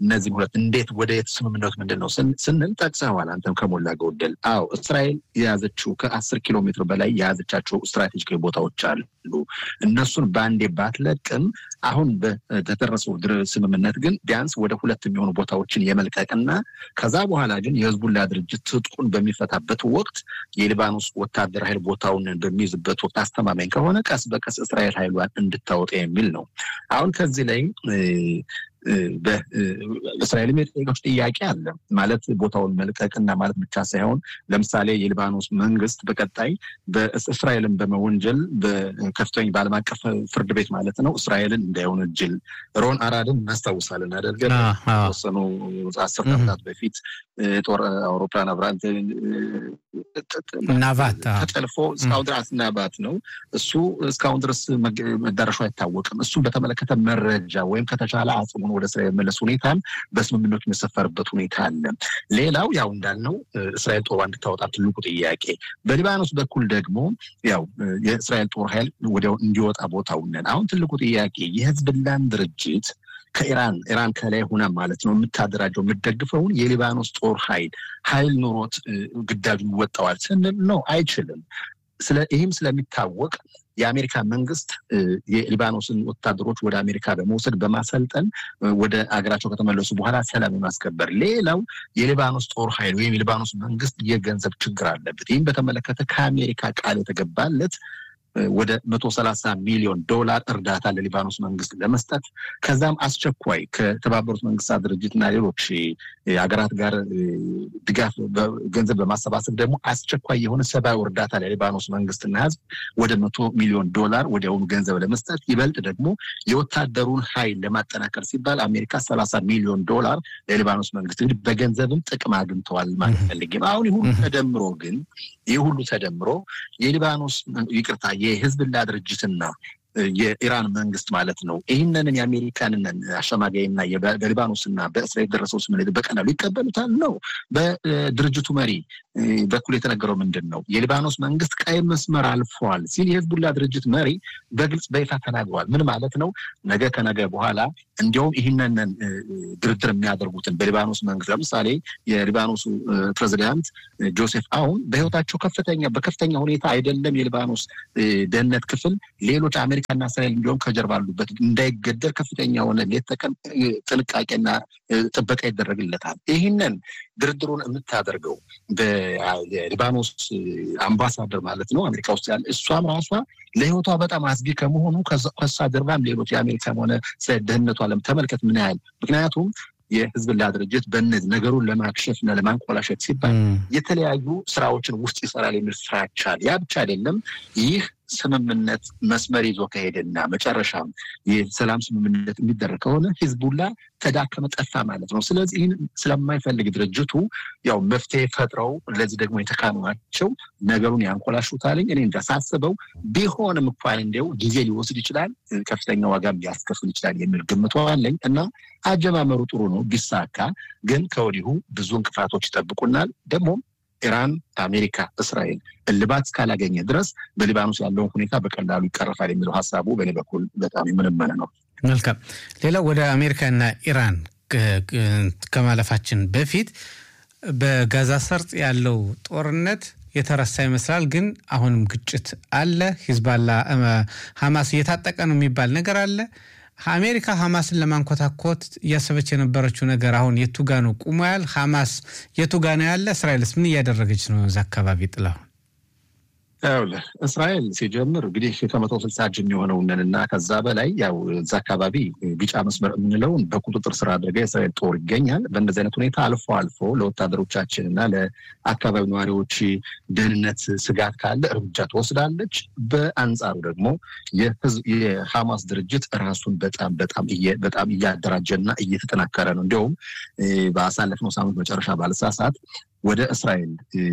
እነዚህም ሁለት እንዴት ወደ የት ስምምነቱ ምንድን ነው ስንል ጠቅሰዋል። አንተም ከሞላ ጎደል አዎ፣ እስራኤል የያዘችው ከአስር ኪሎ ሜትር በላይ የያዘቻቸው ስትራቴጂካዊ ቦታዎች አሉ። እነሱን በአንዴ ባትለቅም አሁን በተደረሰው ስምምነት ግን ቢያንስ ወደ ሁለት የሚሆኑ ቦታዎችን የመልቀቅና ከዛ በኋላ ግን የህዝቡላ ድርጅት ትጥቁን በሚፈታበት ወቅት የሊባኖስ ወታደር ኃይል ቦታውን በሚይዝበት ወቅት አስተማማኝ ከሆነ ቀስ በቀስ እስራኤል ኃይሏን እንድታወጣ የሚል ነው። አሁን ከዚህ ላይ በእስራኤልም የጠየቀች ጥያቄ አለ ማለት ቦታውን መልቀቅና ማለት ብቻ ሳይሆን ለምሳሌ የሊባኖስ መንግስት በቀጣይ በእስራኤልን በመወንጀል በከፍተኛ በዓለም አቀፍ ፍርድ ቤት ማለት ነው እስራኤልን እንዳይወነጅል ሮን አራድን እናስታውሳለን አደርገ ተወሰኑ አስር ዓመታት በፊት ጦር አውሮፕላን አብራንት ናቫት ተጠልፎ እስካሁን ድረስ ናባት ነው እሱ እስካሁን ድረስ መዳረሻው አይታወቅም። እሱን በተመለከተ መረጃ ወይም ከተቻለ አጽሙን ወደ ስራ የመለስ ሁኔታም በስምምነቱ የሰፈርበት ሁኔታ አለ። ሌላው ያው እንዳልነው እስራኤል ጦሯ እንድታወጣ ትልቁ ጥያቄ፣ በሊባኖስ በኩል ደግሞ ያው የእስራኤል ጦር ኃይል ወዲያው እንዲወጣ ቦታው ነን። አሁን ትልቁ ጥያቄ የህዝብላን ድርጅት ከኢራን ኢራን ከላይ ሆና ማለት ነው የምታደራጀው የምትደግፈውን የሊባኖስ ጦር ኃይል ኃይል ኑሮት ግዳጁን ይወጣዋል ስንል ነው አይችልም። ስለ ይህም ስለሚታወቅ የአሜሪካ መንግስት የሊባኖስን ወታደሮች ወደ አሜሪካ በመውሰድ በማሰልጠን ወደ አገራቸው ከተመለሱ በኋላ ሰላም የማስከበር ሌላው የሊባኖስ ጦር ኃይል ወይም የሊባኖስ መንግስት የገንዘብ ችግር አለበት። ይህም በተመለከተ ከአሜሪካ ቃል የተገባለት ወደ መቶ ሰላሳ ሚሊዮን ዶላር እርዳታ ለሊባኖስ መንግስት ለመስጠት ከዛም አስቸኳይ ከተባበሩት መንግስታት ድርጅትና ሌሎች ሀገራት ጋር ድጋፍ ገንዘብ በማሰባሰብ ደግሞ አስቸኳይ የሆነ ሰብአዊ እርዳታ ለሊባኖስ መንግስትና ህዝብ ወደ መቶ ሚሊዮን ዶላር ወዲያውኑ ገንዘብ ለመስጠት ይበልጥ ደግሞ የወታደሩን ኃይል ለማጠናከር ሲባል አሜሪካ ሰላሳ ሚሊዮን ዶላር ለሊባኖስ መንግስት እንግዲህ በገንዘብም ጥቅም አግኝተዋል ማለት ፈልጌም። አሁን ይህ ሁሉ ተደምሮ ግን ይህ ሁሉ ተደምሮ የሊባኖስ ይቅርታ የህዝብላ ድርጅትና የኢራን መንግስት ማለት ነው ይህንንን የአሜሪካንን አሸማጋይና በሊባኖስና በእስራኤል የደረሰው ስምምነት በቀላሉ ይቀበሉታል ነው። በድርጅቱ መሪ በኩል የተነገረው ምንድን ነው? የሊባኖስ መንግስት ቀይ መስመር አልፏል ሲል የህዝቡላ ድርጅት መሪ በግልጽ በይፋ ተናግረዋል። ምን ማለት ነው? ነገ ከነገ በኋላ እንዲያውም ይህንን ድርድር የሚያደርጉትን በሊባኖስ መንግስት ለምሳሌ የሊባኖሱ ፕሬዚዳንት ጆሴፍ አውን በህይወታቸው ከፍተኛ በከፍተኛ ሁኔታ አይደለም የሊባኖስ ደህንነት ክፍል ሌሎች አሜሪካና እስራኤል እንዲሁም ከጀርባ አሉበት እንዳይገደል ከፍተኛ የሆነ ሌት ተቀን ጥንቃቄና ጥበቃ ይደረግለታል። ይህንን ድርድሩን የምታደርገው በሊባኖስ አምባሳደር ማለት ነው አሜሪካ ውስጥ ያለ እሷም ራሷ ለህይወቷ በጣም አስጊ ከመሆኑ ከሷ ጀርባም ሌሎች የአሜሪካም ሆነ ስለ ደህንነቷ ተመልከት ምን ያህል ምክንያቱም የህዝብላ ድርጅት በእነዚህ ነገሩን ለማክሸፍ እና ለማንቆላሸት ሲባል የተለያዩ ስራዎችን ውስጥ ይሰራል የሚል ፍራቻ ያ ብቻ አይደለም ይህ ስምምነት መስመር ይዞ ከሄደና መጨረሻም የሰላም ስምምነት የሚደረግ ከሆነ ሂዝቡላ ተዳከመ፣ ጠፋ ማለት ነው። ስለዚህ ይህን ስለማይፈልግ ድርጅቱ ያው መፍትሄ ፈጥረው ለዚህ ደግሞ የተካኑ ናቸው ነገሩን ያንኮላሹታልኝ። እኔ እንዳሳስበው ቢሆንም እንኳን እንዲያው ጊዜ ሊወስድ ይችላል፣ ከፍተኛ ዋጋም ሊያስከፍል ይችላል የሚል ግምቷ አለኝ እና አጀማመሩ ጥሩ ነው ቢሳካ፣ ግን ከወዲሁ ብዙ እንቅፋቶች ይጠብቁናል ደግሞም ኢራን፣ አሜሪካ፣ እስራኤል እልባት እስካላገኘ ድረስ በሊባኖስ ያለውን ሁኔታ በቀላሉ ይቀረፋል የሚለው ሀሳቡ በእኔ በኩል በጣም የምንመነ ነው። መልካም። ሌላው ወደ አሜሪካና ኢራን ከማለፋችን በፊት በጋዛ ሰርጥ ያለው ጦርነት የተረሳ ይመስላል፣ ግን አሁንም ግጭት አለ። ሂዝባላ ሀማስ እየታጠቀ ነው የሚባል ነገር አለ። አሜሪካ ሀማስን ለማንኮታኮት እያሰበች የነበረችው ነገር አሁን የቱጋ ነው ቁሞ ያል ሀማስ የቱጋ ነው ያለ? እስራኤልስ ምን እያደረገች ነው እዛ አካባቢ ጥላሁን? ይኸውልህ እስራኤል ሲጀምር እንግዲህ ከመቶ ስልሳ እጅ የሚሆነውንን እና ከዛ በላይ ያው እዛ አካባቢ ቢጫ መስመር የምንለውን በቁጥጥር ስር አድርጋ የእስራኤል ጦር ይገኛል። በእንደዚህ አይነት ሁኔታ አልፎ አልፎ ለወታደሮቻችን እና ለአካባቢ ነዋሪዎች ደህንነት ስጋት ካለ እርምጃ ትወስዳለች። በአንጻሩ ደግሞ የሐማስ ድርጅት ራሱን በጣም በጣም በጣም እያደራጀና እየተጠናከረ ነው። እንዲሁም በአሳለፍነው ሳምንት መጨረሻ ባለሳሳት ወደ እስራኤል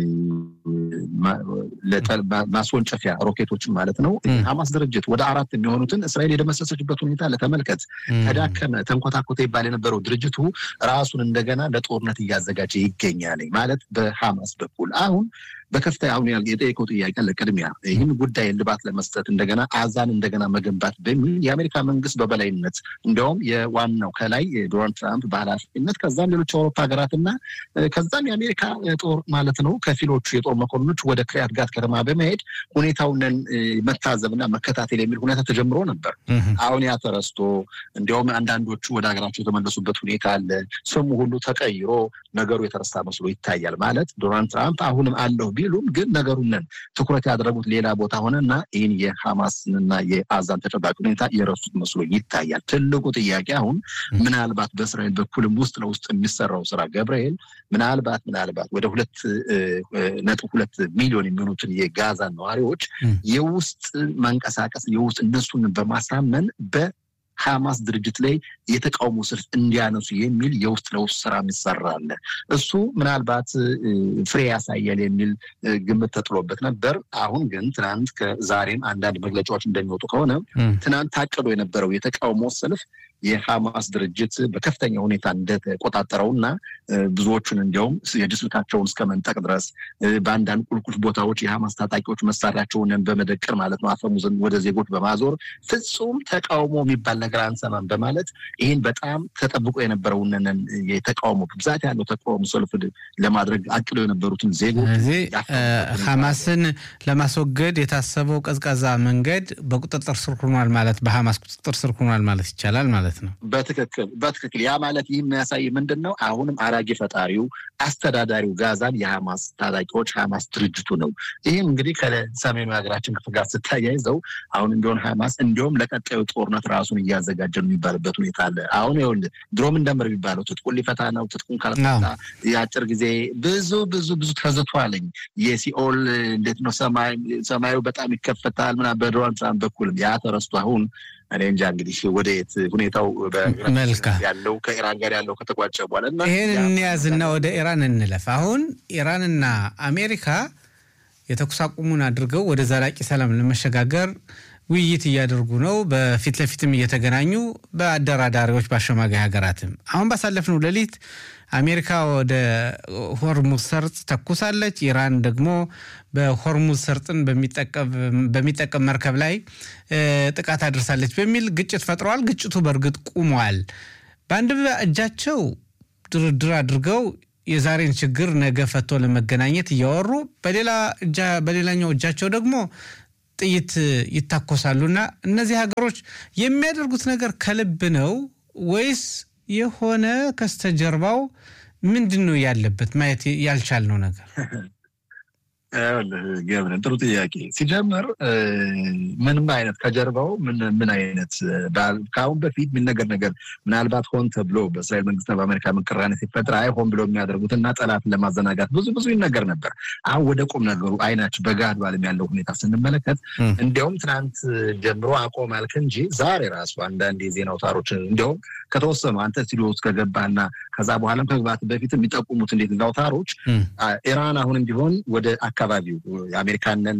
ማስወንጨፊያ ሮኬቶችን ማለት ነው ሐማስ ድርጅት ወደ አራት የሚሆኑትን እስራኤል የደመሰሰችበት ሁኔታ ለተመልከት። ተዳከመ፣ ተንኮታኮተ ይባል የነበረው ድርጅቱ ራሱን እንደገና ለጦርነት እያዘጋጀ ይገኛል ማለት በሐማስ በኩል አሁን በከፍተኛ አሁን የጠየቀው ጥያቄ ለቅድሚያ ይህን ጉዳይ እልባት ለመስጠት እንደገና አዛን እንደገና መገንባት በሚል የአሜሪካ መንግስት በበላይነት እንዲያውም የዋናው ከላይ ዶናልድ ትራምፕ በኃላፊነት ከዛም ሌሎች የአውሮፓ ሀገራትና ከዛም የአሜሪካ ጦር ማለት ነው ከፊሎቹ የጦር መኮንኖች ወደ ክሪያት ጋት ከተማ በመሄድ ሁኔታውን መታዘብና መከታተል የሚል ሁኔታ ተጀምሮ ነበር። አሁን ያ ተረስቶ እንዲያውም አንዳንዶቹ ወደ ሀገራቸው የተመለሱበት ሁኔታ አለ። ስሙ ሁሉ ተቀይሮ ነገሩ የተረሳ መስሎ ይታያል። ማለት ዶናልድ ትራምፕ አሁንም አለሁ ቢሉም ግን ነገሩንን ትኩረት ያደረጉት ሌላ ቦታ ሆነና ይህን የሐማስንና የአዛን ተጨባጭ ሁኔታ የረሱት መስሎ ይታያል። ትልቁ ጥያቄ አሁን ምናልባት በእስራኤል በኩልም ውስጥ ለውስጥ የሚሰራው ስራ ገብርኤል ምናልባት ምናልባት ወደ ሁለት ነጥብ ሁለት ሚሊዮን የሚሆኑትን የጋዛን ነዋሪዎች የውስጥ መንቀሳቀስ የውስጥ እነሱን በማሳመን በ ሐማስ ድርጅት ላይ የተቃውሞ ሰልፍ እንዲያነሱ የሚል የውስጥ ለውስጥ ስራ ይሰራል። እሱ ምናልባት ፍሬ ያሳያል የሚል ግምት ተጥሎበት ነበር። አሁን ግን ትናንት ከዛሬም አንዳንድ መግለጫዎች እንደሚወጡ ከሆነ ትናንት ታቅዶ የነበረው የተቃውሞ ሰልፍ የሐማስ ድርጅት በከፍተኛ ሁኔታ እንደተቆጣጠረው እና ብዙዎቹን እንዲያውም የእጅ ስልካቸውን እስከ መንጠቅ ድረስ በአንዳንድ ቁልቁል ቦታዎች የሐማስ ታጣቂዎች መሳሪያቸውን በመደቀር ማለት ነው አፈሙዝን ወደ ዜጎች በማዞር ፍጹም ተቃውሞ የሚባል ነገር አንሰማም በማለት ይህን በጣም ተጠብቆ የነበረውንን የተቃውሞ ብዛት ያለው ተቃውሞ ሰልፍ ለማድረግ አቅደው የነበሩትን ዜጎች ስለዚህ ሐማስን ለማስወገድ የታሰበው ቀዝቃዛ መንገድ በቁጥጥር ስር ሆኗል ማለት በሐማስ ቁጥጥር ስር ሆኗል ማለት ይቻላል ማለት ነው። በትክክል በትክክል ያ ማለት ይህ የሚያሳይ ምንድን ነው? አሁንም አራጌ ፈጣሪው አስተዳዳሪው ጋዛን የሐማስ ታጣቂዎች ሐማስ ድርጅቱ ነው። ይህም እንግዲህ ከሰሜኑ የሀገራችን ክፍል ጋር ስታያይዘው አሁን እንዲሆን ሐማስ እንዲሁም ለቀጣዩ ጦርነት ራሱን እያዘጋጀ ነው የሚባልበት ሁኔታ አለ። አሁን ይኸውልህ ድሮም እንደምር የሚባለው ትጥቁን ሊፈታ ነው። ትጥቁን ካልፈታ የአጭር ጊዜ ብዙ ብዙ ብዙ ተዝቷለኝ። የሲኦል እንዴት ነው ሰማዩ በጣም ይከፈታል ምናምን በዶናልድ ትራምፕ በኩልም ያ ተረስቶ አሁን እኔ እንጃ እንግዲህ ወደ የት ሁኔታው ያለው ከኢራን ጋር ያለው ከተቋጨ በኋላ ይህን እንያዝና ወደ ኢራን እንለፍ። አሁን ኢራንና አሜሪካ የተኩስ አቁሙን አድርገው ወደ ዘላቂ ሰላም ለመሸጋገር ውይይት እያደርጉ ነው። በፊት ለፊትም እየተገናኙ በአደራዳሪዎች በአሸማጋይ ሀገራትም አሁን ባሳለፍነው ሌሊት አሜሪካ ወደ ሆርሙዝ ሰርጥ ተኩሳለች። ኢራን ደግሞ በሆርሙዝ ሰርጥን በሚጠቀም መርከብ ላይ ጥቃት አድርሳለች በሚል ግጭት ፈጥረዋል። ግጭቱ በእርግጥ ቁሟል። በአንድ እጃቸው ድርድር አድርገው የዛሬን ችግር ነገ ፈቶ ለመገናኘት እያወሩ በሌላኛው እጃቸው ደግሞ ጥይት ይታኮሳሉና እነዚህ ሀገሮች የሚያደርጉት ነገር ከልብ ነው ወይስ የሆነ ከስተጀርባው ምንድን ነው ያለበት ማየት ያልቻልነው ነገር? ገብረን ጥሩ ጥያቄ። ሲጀምር ምንም አይነት ከጀርባው ምን አይነት ከአሁን በፊት የሚነገር ነገር ምናልባት ሆን ተብሎ በእስራኤል መንግስትና በአሜሪካ ቅራኔ ሲፈጥር አይ ሆን ብለው የሚያደርጉት እና ጠላትን ለማዘናጋት ብዙ ብዙ ይነገር ነበር። አሁን ወደ ቁም ነገሩ አይናችን በጋድ ባለም ያለው ሁኔታ ስንመለከት እንዲያውም ትናንት ጀምሮ አቆም አልክ እንጂ ዛሬ ራሱ አንዳንድ የዜና አውታሮች እንዲያውም ከተወሰኑ አንተ ስቱዲዮ ውስጥ ከገባና ከዛ በኋላም ከግባት በፊት የሚጠቁሙት እንዴት አውታሮች ኢራን አሁንም ቢሆን ወደ አካባቢው የአሜሪካንን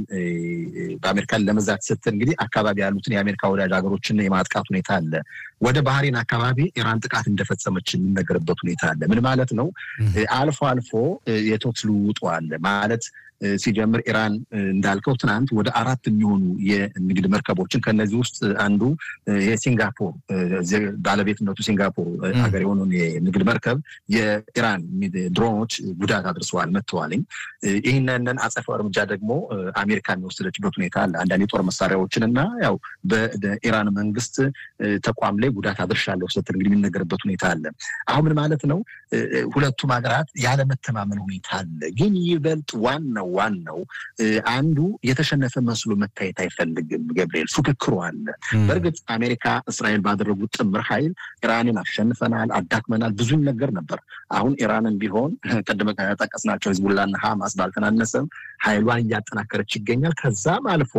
በአሜሪካን ለመዛት ስትል እንግዲህ አካባቢ ያሉትን የአሜሪካ ወዳጅ ሀገሮችን የማጥቃት ሁኔታ አለ። ወደ ባህሬን አካባቢ ኢራን ጥቃት እንደፈጸመች የሚነገርበት ሁኔታ አለ። ምን ማለት ነው? አልፎ አልፎ የተኩስ ልውውጡ አለ ማለት ሲጀምር ኢራን እንዳልከው ትናንት ወደ አራት የሚሆኑ የንግድ መርከቦችን ከነዚህ ውስጥ አንዱ የሲንጋፖር ባለቤትነቱ ሲንጋፖር ሀገር የሆነውን የንግድ መርከብ የኢራን ድሮኖች ጉዳት አድርሰዋል፣ መጥተዋልኝ። ይህንን አጸፋው እርምጃ ደግሞ አሜሪካ የሚወሰደችበት ሁኔታ አለ። አንዳንድ የጦር መሳሪያዎችን እና ያው በኢራን መንግስት ተቋም ላይ ጉዳት አድርሻለሁ ስትል እንግዲህ የሚነገርበት ሁኔታ አለ። አሁን ምን ማለት ነው? ሁለቱም ሀገራት ያለመተማመን ሁኔታ አለ። ግን ይበልጥ ዋናው ዋናው አንዱ የተሸነፈ መስሎ መታየት አይፈልግም። ገብርኤል ፉክክሩ አለ። በእርግጥ አሜሪካ እስራኤል ባደረጉት ጥምር ኃይል ኢራንን አሸንፈናል፣ አዳክመናል ብዙ ነገር ነበር። አሁን ኢራንን ቢሆን ቅድመ ጠቀስናቸው ሂዝቡላና ሀማስ ባልተናነሰም ኃይሏን እያጠናከረች ይገኛል። ከዛም አልፎ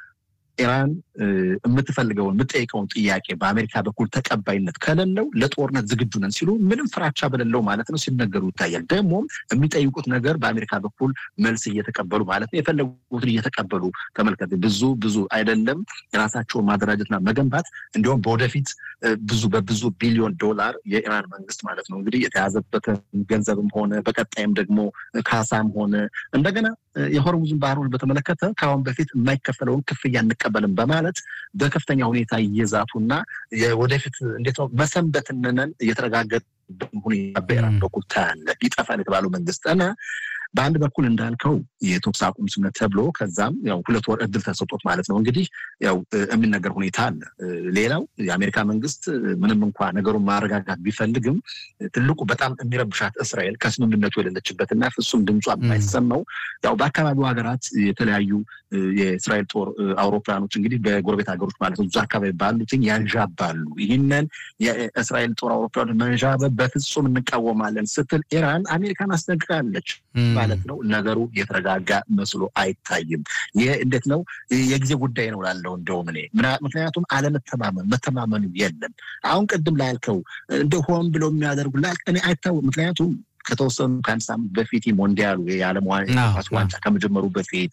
ኢራን የምትፈልገውን የምጠይቀውን ጥያቄ በአሜሪካ በኩል ተቀባይነት ከሌለው ለጦርነት ዝግጁ ነን ሲሉ ምንም ፍራቻ በሌለው ማለት ነው ሲነገሩ ይታያል። ደግሞም የሚጠይቁት ነገር በአሜሪካ በኩል መልስ እየተቀበሉ ማለት ነው የፈለጉትን እየተቀበሉ ተመልከት። ብዙ ብዙ አይደለም የራሳቸውን ማደራጀትና መገንባት እንዲሁም በወደፊት ብዙ በብዙ ቢሊዮን ዶላር የኢራን መንግስት ማለት ነው እንግዲህ የተያዘበትን ገንዘብም ሆነ በቀጣይም ደግሞ ካሳም ሆነ እንደገና የሆርሙዝን ባህሩን በተመለከተ ከአሁን በፊት የማይከፈለውን ክፍያ እንቀበልም በማለት በከፍተኛ ሁኔታ እየዛቱና ወደፊት እንዴት ነው መሰንበትነን እየተረጋገጠ ሁኔታ በኢራን በኩል ታያለ ይጠፋል የተባለው መንግስት እና በአንድ በኩል እንዳልከው የተኩስ አቁም ስምምነት ተብሎ ከዛም ያው ሁለት ወር እድል ተሰጦት ማለት ነው እንግዲህ ያው የሚነገር ሁኔታ አለ። ሌላው የአሜሪካ መንግስት ምንም እንኳ ነገሩን ማረጋጋት ቢፈልግም ትልቁ በጣም የሚረብሻት እስራኤል ከስምምነቱ የሌለችበትና ፍጹም ድምጿ የማይሰማው ያው በአካባቢው ሀገራት የተለያዩ የእስራኤል ጦር አውሮፕላኖች እንግዲህ በጎረቤት ሀገሮች ማለት ነው እዛ አካባቢ ባሉትን ያንዣባሉ። ይህንን የእስራኤል ጦር አውሮፕላኖች መንዣበብ በፍጹም እንቃወማለን ስትል ኢራን አሜሪካን አስጠንቅቃለች ማለት ነው። ነገሩ የተረጋጋ መስሎ አይታይም። ይህ እንዴት ነው የጊዜ ጉዳይ ነው ላለው እንደውም እኔ ምክንያቱም አለመተማመን መተማመኑ የለም። አሁን ቅድም ላልከው እንደ ሆን ብለው የሚያደርጉ እኔ አይታወቅ ምክንያቱም ከተወሰኑ ከአንድ ሳምንት በፊት ሞንዲያሉ የዓለም ኳስ ዋንጫ ከመጀመሩ በፊት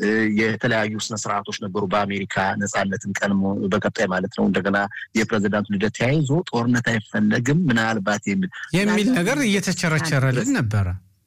የተለያዩ ስነስርዓቶች ነበሩ። በአሜሪካ ነፃነትን ቀን በቀጣይ ማለት ነው እንደገና የፕሬዚዳንቱ ልደት ተያይዞ ጦርነት አይፈለግም ምናልባት የሚል የሚል ነገር እየተቸረቸረልን ነበረ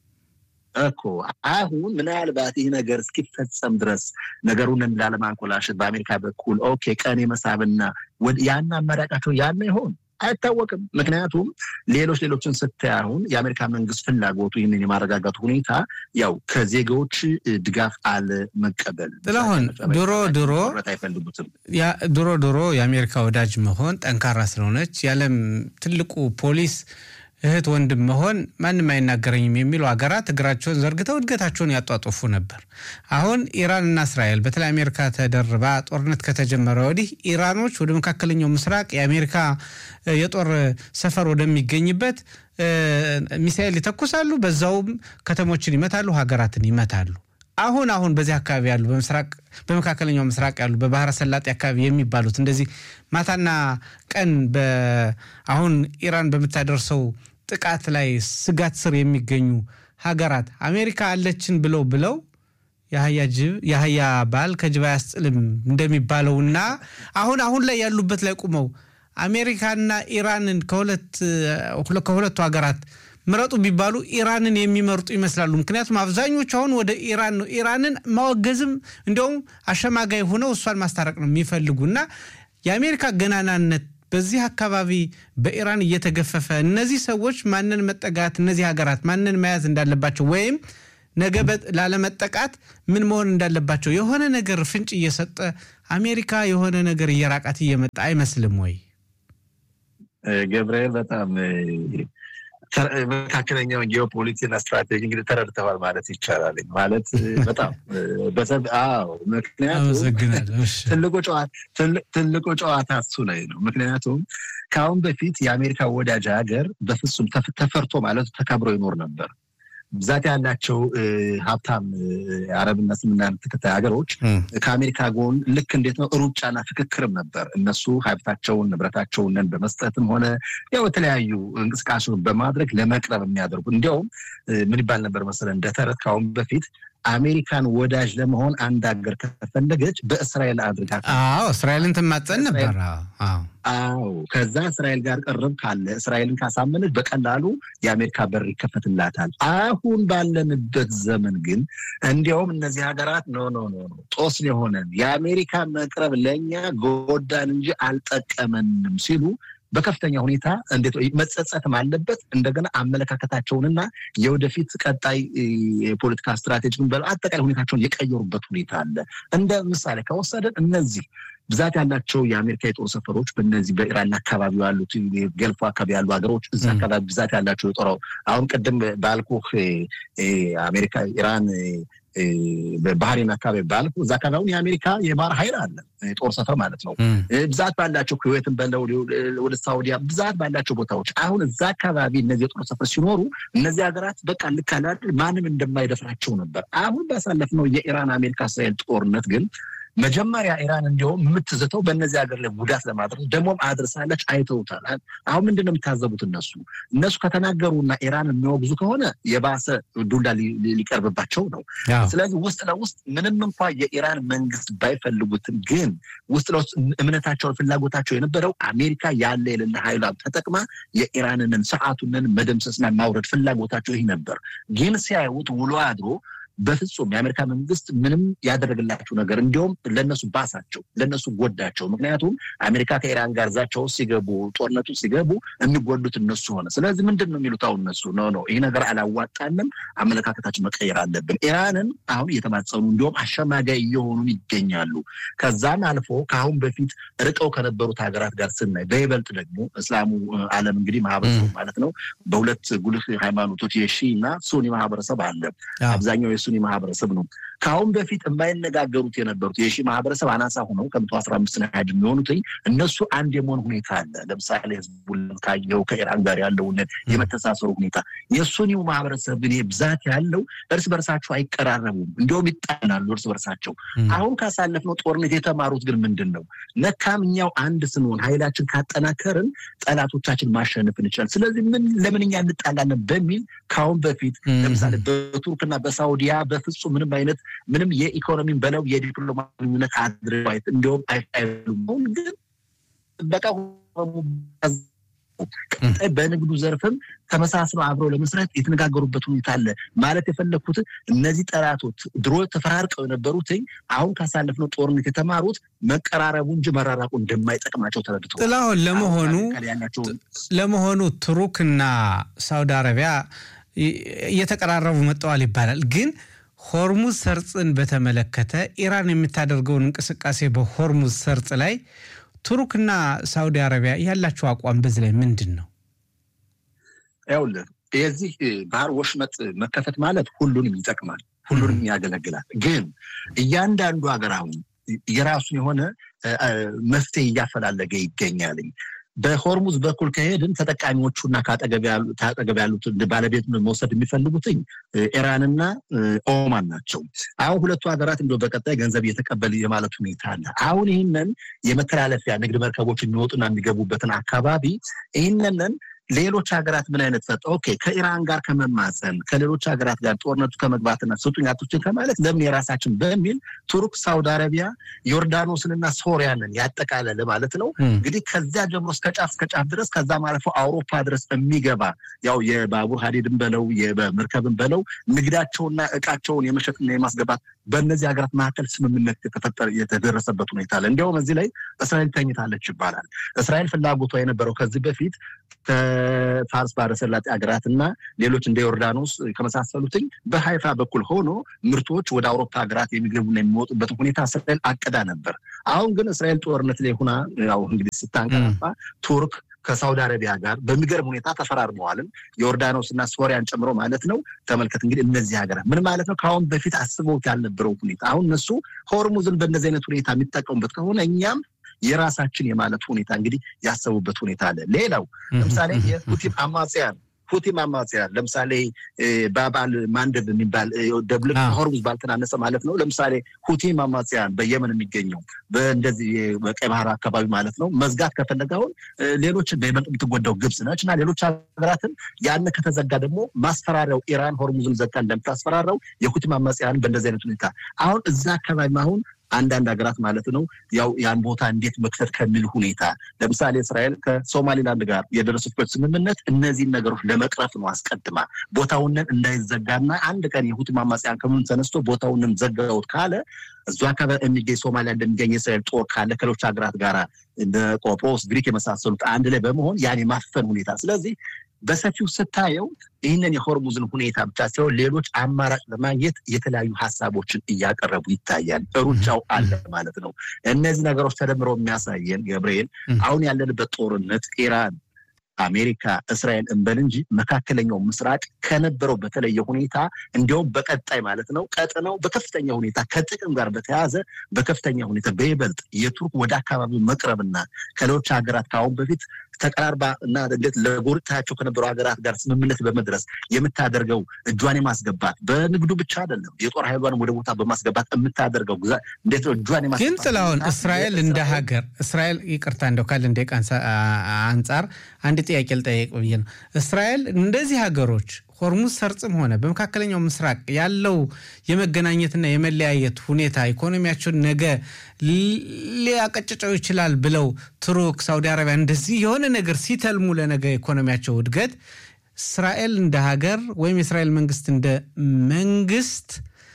እኮ አሁን ምናልባት ይህ ነገር እስኪፈጸም ድረስ ነገሩን ላለማንኮላሸት በአሜሪካ በኩል ኦኬ ቀን የመሳብና ያን አማራጫቸው ያለ ይሆን አይታወቅም። ምክንያቱም ሌሎች ሌሎችን ስታይ አሁን የአሜሪካ መንግስት ፍላጎቱ ይህንን የማረጋጋቱ ሁኔታ ያው ከዜጋዎች ድጋፍ አለመቀበል ጥላሁን ድሮ ድሮ አይፈልጉትም። ድሮ ድሮ የአሜሪካ ወዳጅ መሆን ጠንካራ ስለሆነች የዓለም ትልቁ ፖሊስ እህት ወንድም መሆን ማንም አይናገረኝም የሚሉ ሀገራት እግራቸውን ዘርግተው እድገታቸውን ያጧጡፉ ነበር። አሁን ኢራንና እስራኤል በተለይ አሜሪካ ተደርባ ጦርነት ከተጀመረ ወዲህ ኢራኖች ወደ መካከለኛው ምስራቅ የአሜሪካ የጦር ሰፈር ወደሚገኝበት ሚሳኤል ይተኩሳሉ፣ በዛውም ከተሞችን ይመታሉ፣ ሀገራትን ይመታሉ። አሁን አሁን በዚህ አካባቢ ያሉ በምስራቅ በመካከለኛው ምስራቅ ያሉ በባህረ ሰላጤ አካባቢ የሚባሉት እንደዚህ ማታና ቀን አሁን ኢራን በምታደርሰው ጥቃት ላይ ስጋት ስር የሚገኙ ሀገራት አሜሪካ አለችን ብለው ብለው የአህያ ጅብ የአህያ ባል ከጅብ አያስጥልም እንደሚባለውና አሁን አሁን ላይ ያሉበት ላይ ቁመው አሜሪካና ኢራንን ከሁለቱ ሀገራት ምረጡ ቢባሉ ኢራንን የሚመርጡ ይመስላሉ። ምክንያቱም አብዛኞቹ አሁን ወደ ኢራን ነው ኢራንን ማወገዝም እንዲያውም አሸማጋይ ሆነው እሷን ማስታረቅ ነው የሚፈልጉ እና የአሜሪካ ገናናነት በዚህ አካባቢ በኢራን እየተገፈፈ እነዚህ ሰዎች ማንን መጠጋት እነዚህ ሀገራት ማንን መያዝ እንዳለባቸው ወይም ነገ ላለመጠቃት ምን መሆን እንዳለባቸው የሆነ ነገር ፍንጭ እየሰጠ አሜሪካ የሆነ ነገር እየራቃት እየመጣ አይመስልም ወይ? ገብርኤል በጣም መካከለኛውን ጂኦፖሊቲክስና ስትራቴጂ እንግዲህ ተረድተዋል ማለት ይቻላል። ማለት በጣም አዎ፣ ምክንያቱም ትልቁ ጨዋታ እሱ ላይ ነው። ምክንያቱም ከአሁን በፊት የአሜሪካ ወዳጅ ሀገር በፍጹም ተፈርቶ ማለት ተከብሮ ይኖር ነበር። ብዛት ያላቸው ሀብታም አረብና እስልምና ተከታይ ሀገሮች ከአሜሪካ ጎን ልክ እንዴት ነው ሩጫና ፍክክርም ነበር። እነሱ ሀብታቸውን ንብረታቸውን በመስጠትም ሆነ ያው የተለያዩ እንቅስቃሴውን በማድረግ ለመቅረብ የሚያደርጉ እንዲያውም ምን ይባል ነበር መሰለ እንደ ተረት ከአሁን በፊት አሜሪካን ወዳጅ ለመሆን አንድ ሀገር ከፈለገች በእስራኤል አድርጋ አዎ እስራኤልን ትማጸን ነበር። አዎ ከዛ እስራኤል ጋር ቅርብ ካለ እስራኤልን ካሳመነች በቀላሉ የአሜሪካ በር ይከፈትላታል። አሁን ባለንበት ዘመን ግን እንዲያውም እነዚህ ሀገራት ኖ ኖ ኖ ጦስ የሆነን የአሜሪካ መቅረብ ለእኛ ጎዳን እንጂ አልጠቀመንም ሲሉ በከፍተኛ ሁኔታ እንዴት መጸጸትም አለበት። እንደገና አመለካከታቸውንና የወደፊት ቀጣይ የፖለቲካ ስትራቴጂን በአጠቃላይ ሁኔታቸውን የቀየሩበት ሁኔታ አለ። እንደ ምሳሌ ከወሰደን እነዚህ ብዛት ያላቸው የአሜሪካ የጦር ሰፈሮች በነዚህ በኢራን አካባቢ ያሉት ገልፎ አካባቢ ያሉ ሀገሮች እዚ አካባቢ ብዛት ያላቸው የጦር አሁን ቅድም ባልኩህ አሜሪካ ኢራን በባህሬን አካባቢ ባልኩ እዛ አካባቢ የአሜሪካ የባህር ኃይል አለ ጦር ሰፈር ማለት ነው። ብዛት ባላቸው ኩዌትን በለው ወደ ሳውዲያ ብዛት ባላቸው ቦታዎች አሁን እዛ አካባቢ እነዚህ የጦር ሰፈር ሲኖሩ እነዚህ ሀገራት በቃ ልክ አለ ማንም እንደማይደፍራቸው ነበር። አሁን ባሳለፍነው የኢራን አሜሪካ እስራኤል ጦርነት ግን መጀመሪያ ኢራን እንዲሁም የምትዝተው በእነዚህ ሀገር ላይ ጉዳት ለማድረስ ደግሞም አድርሳለች። አይተውታል። አሁን ምንድን ነው የምታዘቡት? እነሱ እነሱ ከተናገሩና ኢራን የሚወግዙ ከሆነ የባሰ ዱላ ሊቀርብባቸው ነው። ስለዚህ ውስጥ ለውስጥ ምንም እንኳ የኢራን መንግስት ባይፈልጉትም ግን ውስጥ ለውስጥ እምነታቸውን ፍላጎታቸው የነበረው አሜሪካ ያለ የሌለ ኃይሏን ተጠቅማ የኢራንንን ስርዓቱንን መደምሰስና ማውረድ ፍላጎታቸው ይህ ነበር። ግን ሲያዩት ውሎ አድሮ በፍጹም የአሜሪካ መንግስት ምንም ያደረግላቸው ነገር እንዲሁም ለነሱ ባሳቸው፣ ለነሱ ጎዳቸው። ምክንያቱም አሜሪካ ከኢራን ጋር ዛቻው ሲገቡ ጦርነቱ ሲገቡ የሚጎዱት እነሱ ሆነ። ስለዚህ ምንድን ነው የሚሉት አሁን እነሱ ኖ ኖ ይህ ነገር አላዋጣንም፣ አመለካከታችን መቀየር አለብን። ኢራንን አሁን እየተማጸኑ እንዲሁም አሸማጋይ እየሆኑ ይገኛሉ። ከዛም አልፎ ከአሁን በፊት ርቀው ከነበሩት ሀገራት ጋር ስናይ በይበልጥ ደግሞ እስላሙ ዓለም እንግዲህ ማህበረሰቡ ማለት ነው በሁለት ጉልህ ሃይማኖቶች የሺ እና ሱኒ ማህበረሰብ አለ። አብዛኛው የሱኒ ማህበረሰብ ነው። ከአሁን በፊት የማይነጋገሩት የነበሩት የሺ ማህበረሰብ አናሳ ሆነው ከመቶ አስራ አምስት ናያድ የሚሆኑት እነሱ አንድ የመሆን ሁኔታ አለ። ለምሳሌ ህዝቡን ካየው ከኢራን ጋር ያለውን የመተሳሰሩ ሁኔታ የሱኒው ማህበረሰብ ግን ብዛት ያለው እርስ በርሳቸው አይቀራረቡም፣ እንዲሁም ይጣላሉ እርስ በርሳቸው። አሁን ካሳለፍነው ጦርነት የተማሩት ግን ምንድን ነው? ለካም እኛው አንድ ስንሆን ኃይላችን ካጠናከርን ጠላቶቻችን ማሸነፍ እንችላል። ስለዚህ ምን ለምን እኛ እንጣላለን በሚል ከአሁን በፊት ለምሳሌ በቱርክና በሳውዲያ በፍጹም ምንም አይነት ምንም የኢኮኖሚን በለው የዲፕሎማሲ ግንኙነት አድርገው እንዲሁም አይሉም። ግን በቃ ቀጣይ በንግዱ ዘርፍም ተመሳስለው አብረው ለመስራት የተነጋገሩበት ሁኔታ አለ። ማለት የፈለግኩት እነዚህ ጠላቶች ድሮ ተፈራርቀው የነበሩትኝ አሁን ካሳለፍነው ጦርነት የተማሩት መቀራረቡ እንጂ መራራቁ እንደማይጠቅማቸው ተረድተው ጥላሁን ለመሆኑ ለመሆኑ ቱርክና ሳውዲ አረቢያ እየተቀራረቡ መጠዋል ይባላል ግን ሆርሙዝ ሰርጽን በተመለከተ ኢራን የምታደርገውን እንቅስቃሴ በሆርሙዝ ሰርጽ ላይ ቱርክና ሳውዲ አረቢያ ያላቸው አቋም በዚህ ላይ ምንድን ነው? ይኸውልህ የዚህ ባህር ወሽመጥ መከፈት ማለት ሁሉንም ይጠቅማል፣ ሁሉንም ያገለግላል። ግን እያንዳንዱ ሀገር አሁን የራሱን የሆነ መፍትሄ እያፈላለገ ይገኛልኝ። በሆርሙዝ በኩል ከሄድን ተጠቃሚዎቹና ከአጠገብ ያሉት ባለቤት መውሰድ የሚፈልጉትኝ ኢራንና ኦማን ናቸው። አሁን ሁለቱ ሀገራት እንደ በቀጣይ ገንዘብ እየተቀበል የማለት ሁኔታ አለ። አሁን ይህንን የመተላለፊያ ንግድ መርከቦች የሚወጡና የሚገቡበትን አካባቢ ይህንንን ሌሎች ሀገራት ምን አይነት ሰጠ? ኦኬ ከኢራን ጋር ከመማፀን ከሌሎች ሀገራት ጋር ጦርነቱ ከመግባትና ስጡኝ አቱችን ከማለት ለምን የራሳችን በሚል ቱርክ፣ ሳውዲ አረቢያ፣ ዮርዳኖስንና ሶሪያንን ያጠቃለለ ማለት ነው። እንግዲህ ከዚያ ጀምሮ እስከ ጫፍ እስከ ጫፍ ድረስ ከዛም አልፎ አውሮፓ ድረስ የሚገባ ያው የባቡር ሀዲድን በለው የመርከብን በለው ንግዳቸውና እቃቸውን የመሸጥና የማስገባት በእነዚህ ሀገራት መካከል ስምምነት የተፈጠረ የተደረሰበት ሁኔታ አለ። እንዲያውም እዚህ ላይ እስራኤል ተኝታለች ይባላል። እስራኤል ፍላጎቷ የነበረው ከዚህ በፊት ከፋርስ ባህረ ሰላጤ ሀገራት እና ሌሎች እንደ ዮርዳኖስ ከመሳሰሉትኝ በሀይፋ በኩል ሆኖ ምርቶች ወደ አውሮፓ ሀገራት የሚገቡና የሚወጡበትን ሁኔታ እስራኤል አቅዳ ነበር። አሁን ግን እስራኤል ጦርነት ላይ ሆና ያው እንግዲህ ስታንቀላፋ ቱርክ ከሳውዲ አረቢያ ጋር በሚገርም ሁኔታ ተፈራርመዋልም ዮርዳኖስ እና ሶሪያን ጨምሮ ማለት ነው። ተመልከት እንግዲህ እነዚህ ሀገራት ምን ማለት ነው? ከአሁን በፊት አስበውት ያልነበረው ሁኔታ አሁን እነሱ ሆርሙዝን በእነዚህ አይነት ሁኔታ የሚጠቀሙበት ከሆነ እኛም የራሳችን የማለት ሁኔታ እንግዲህ ያሰቡበት ሁኔታ አለ። ሌላው ለምሳሌ የሁቲ አማጽያን ሁቲ አማጽያን ለምሳሌ ባባል ማንደብ የሚባል ደብልቅ ሆርሙዝ ባልተናነሰ ማለት ነው። ለምሳሌ ሁቲ አማጽያን በየመን የሚገኘው በእንደዚህ በቀይ ባህር አካባቢ ማለት ነው መዝጋት ከፈለገ አሁን ሌሎች በይበልጥ የምትጎዳው ግብጽ ነች እና ሌሎች ሀገራትን ያን ከተዘጋ ደግሞ ማስፈራሪያው ኢራን ሆርሙዝን ዘጋ እንደምታስፈራራው የሁቲ አማጽያን በእንደዚህ አይነት ሁኔታ አሁን እዛ አካባቢ አሁን አንዳንድ ሀገራት ማለት ነው ያው ያን ቦታ እንዴት መክፈት ከሚል ሁኔታ ለምሳሌ እስራኤል ከሶማሊላንድ ጋር የደረሱበት ስምምነት እነዚህን ነገሮች ለመቅረፍ ነው። አስቀድማ ቦታውንን እንዳይዘጋና አንድ ቀን የሁቲ አማጽያን ከምን ተነስቶ ቦታውንን ዘጋውት ካለ እዙ አካባቢ የሚገኝ ሶማሊያ እንደሚገኝ የእስራኤል ጦር ካለ ከሌሎች ሀገራት ጋር እንደ ቆጵሮስ፣ ግሪክ የመሳሰሉት አንድ ላይ በመሆን ያን የማፈን ሁኔታ ስለዚህ በሰፊው ስታየው ይህንን የሆርሙዝን ሁኔታ ብቻ ሲሆን ሌሎች አማራጭ ለማግኘት የተለያዩ ሀሳቦችን እያቀረቡ ይታያል። ሩጫው አለ ማለት ነው። እነዚህ ነገሮች ተደምረው የሚያሳየን ገብርኤል አሁን ያለንበት ጦርነት ኢራን አሜሪካ፣ እስራኤል እንበል እንጂ መካከለኛው ምስራቅ ከነበረው በተለየ ሁኔታ እንዲያውም በቀጣይ ማለት ነው ቀጥነው በከፍተኛ ሁኔታ ከጥቅም ጋር በተያያዘ በከፍተኛ ሁኔታ በይበልጥ የቱርክ ወደ አካባቢው መቅረብና ከሌሎች ሀገራት ከአሁን በፊት ተቀራርባ እና እንዴት ለጎረቤታቸው ከነበሩ ሀገራት ጋር ስምምነት በመድረስ የምታደርገው እጇን የማስገባት በንግዱ ብቻ አይደለም፣ የጦር ኃይሏን ወደ ቦታ በማስገባት የምታደርገው እንዴት ነው እጇን የማስገባት ግን ጥላሁን እስራኤል እንደ ሀገር እስራኤል ይቅርታ እንደው ካለ እንደ አንጻር አንድ ጥያቄ ልጠየቅ ብዬ ነው። እስራኤል እንደዚህ ሀገሮች ሆርሙዝ ሰርጽም ሆነ በመካከለኛው ምስራቅ ያለው የመገናኘትና የመለያየት ሁኔታ ኢኮኖሚያቸውን ነገ ሊያቀጭጨው ይችላል ብለው ቱርክ፣ ሳውዲ አረቢያ እንደዚህ የሆነ ነገር ሲተልሙ ለነገ ኢኮኖሚያቸው እድገት እስራኤል እንደ ሀገር ወይም የእስራኤል መንግስት እንደ መንግስት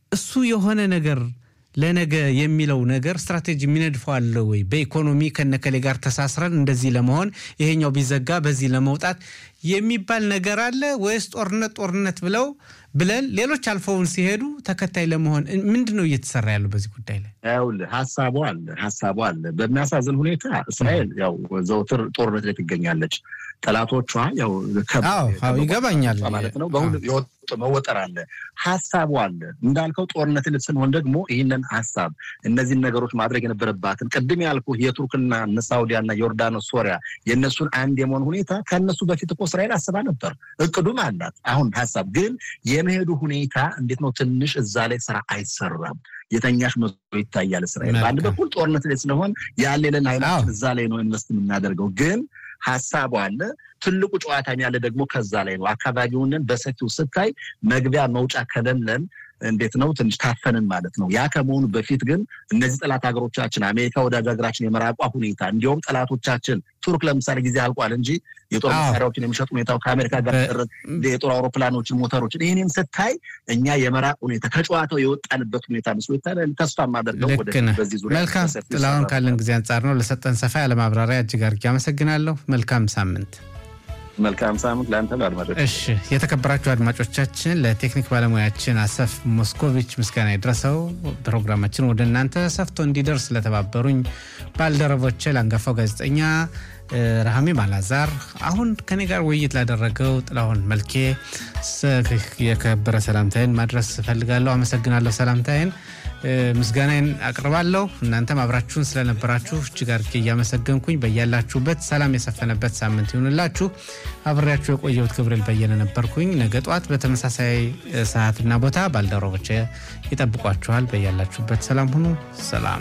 እሱ የሆነ ነገር ለነገ የሚለው ነገር ስትራቴጂ የሚነድፈው አለ ወይ? በኢኮኖሚ ከነከሌ ጋር ተሳስረን እንደዚህ ለመሆን ይሄኛው ቢዘጋ በዚህ ለመውጣት የሚባል ነገር አለ ወይስ ጦርነት ጦርነት ብለው ብለን ሌሎች አልፈውን ሲሄዱ ተከታይ ለመሆን ምንድን ነው እየተሰራ ያለው በዚህ ጉዳይ ላይ? ይኸውልህ ሀሳቡ አለ ሀሳቡ አለ። በሚያሳዝን ሁኔታ እስራኤል ያው ዘውትር ጦርነት ላይ ትገኛለች። ጠላቶቿ ያው ይገባኛል ማለት ነው በሁሉ መወጠር አለ። ሀሳቡ አለ እንዳልከው ጦርነት ስንሆን ደግሞ ይህንን ሀሳብ እነዚህን ነገሮች ማድረግ የነበረባትን ቅድም ያልኩ የቱርክና እነ ሳውዲያና ዮርዳኖስ፣ ሶሪያ የእነሱን አንድ የመሆን ሁኔታ ከእነሱ በፊት እኮ እስራኤል አስባ ነበር። እቅዱም አላት። አሁን ሀሳብ ግን የመሄዱ ሁኔታ እንዴት ነው? ትንሽ እዛ ላይ ስራ አይሰራም። የተኛሽ መስሎ ይታያል። እስራኤል በአንድ በኩል ጦርነት ላይ ስለሆን ያሌለን ኃይላችን እዛ ላይ ነው ኢንቨስት የምናደርገው ግን ሀሳቡ አለ። ትልቁ ጨዋታም ያለ ደግሞ ከዛ ላይ ነው። አካባቢውንን በሰፊው ስታይ መግቢያ መውጫ ከሌለን እንዴት ነው ትንሽ ታፈንን ማለት ነው። ያ ከመሆኑ በፊት ግን እነዚህ ጠላት ሀገሮቻችን አሜሪካ ወዳጅ ሀገራችን የመራቋ ሁኔታ እንዲሁም ጠላቶቻችን ቱርክ ለምሳሌ ጊዜ አልቋል እንጂ የጦር መሳሪያዎችን የሚሸጥ ሁኔታው ከአሜሪካ ጋር የጦር አውሮፕላኖችን፣ ሞተሮችን ይህንን ስታይ እኛ የመራቅ ሁኔታ ከጨዋታው የወጣንበት ሁኔታ መስሎ ይታያል። ተስፋ የማደርገው በዚህ ዙሪያ መልካም ጥላሁን፣ ካለን ጊዜ አንጻር ነው። ለሰጠን ሰፋ ያለ ማብራሪያ እጅግ አድርጌ አመሰግናለሁ። መልካም ሳምንት። መልካም ሳምንት ለአንተ አድማጮች። እሺ የተከበራችሁ አድማጮቻችን ለቴክኒክ ባለሙያችን አሰፍ ሞስኮቪች ምስጋና የደረሰው ፕሮግራማችን ወደ እናንተ ሰፍቶ እንዲደርስ ለተባበሩኝ ባልደረቦቼ ለአንጋፋው ጋዜጠኛ ረሃሜም አላዛር አሁን ከኔ ጋር ውይይት ላደረገው ጥላሁን መልኬ የከበረ ሰላምታይን ማድረስ እፈልጋለሁ። አመሰግናለሁ። ሰላምታይን ምስጋናዬን አቅርባለሁ። እናንተም አብራችሁን ስለነበራችሁ እጅግ አድርጌ እያመሰገንኩኝ በያላችሁበት ሰላም የሰፈነበት ሳምንት ይሁንላችሁ። አብሬያችሁ የቆየሁት ገብርኤል በየነ ነበርኩኝ። ነገ ጠዋት በተመሳሳይ ሰዓትና ቦታ ባልደረቦቼ ይጠብቋችኋል። በያላችሁበት ሰላም ሁኑ። ሰላም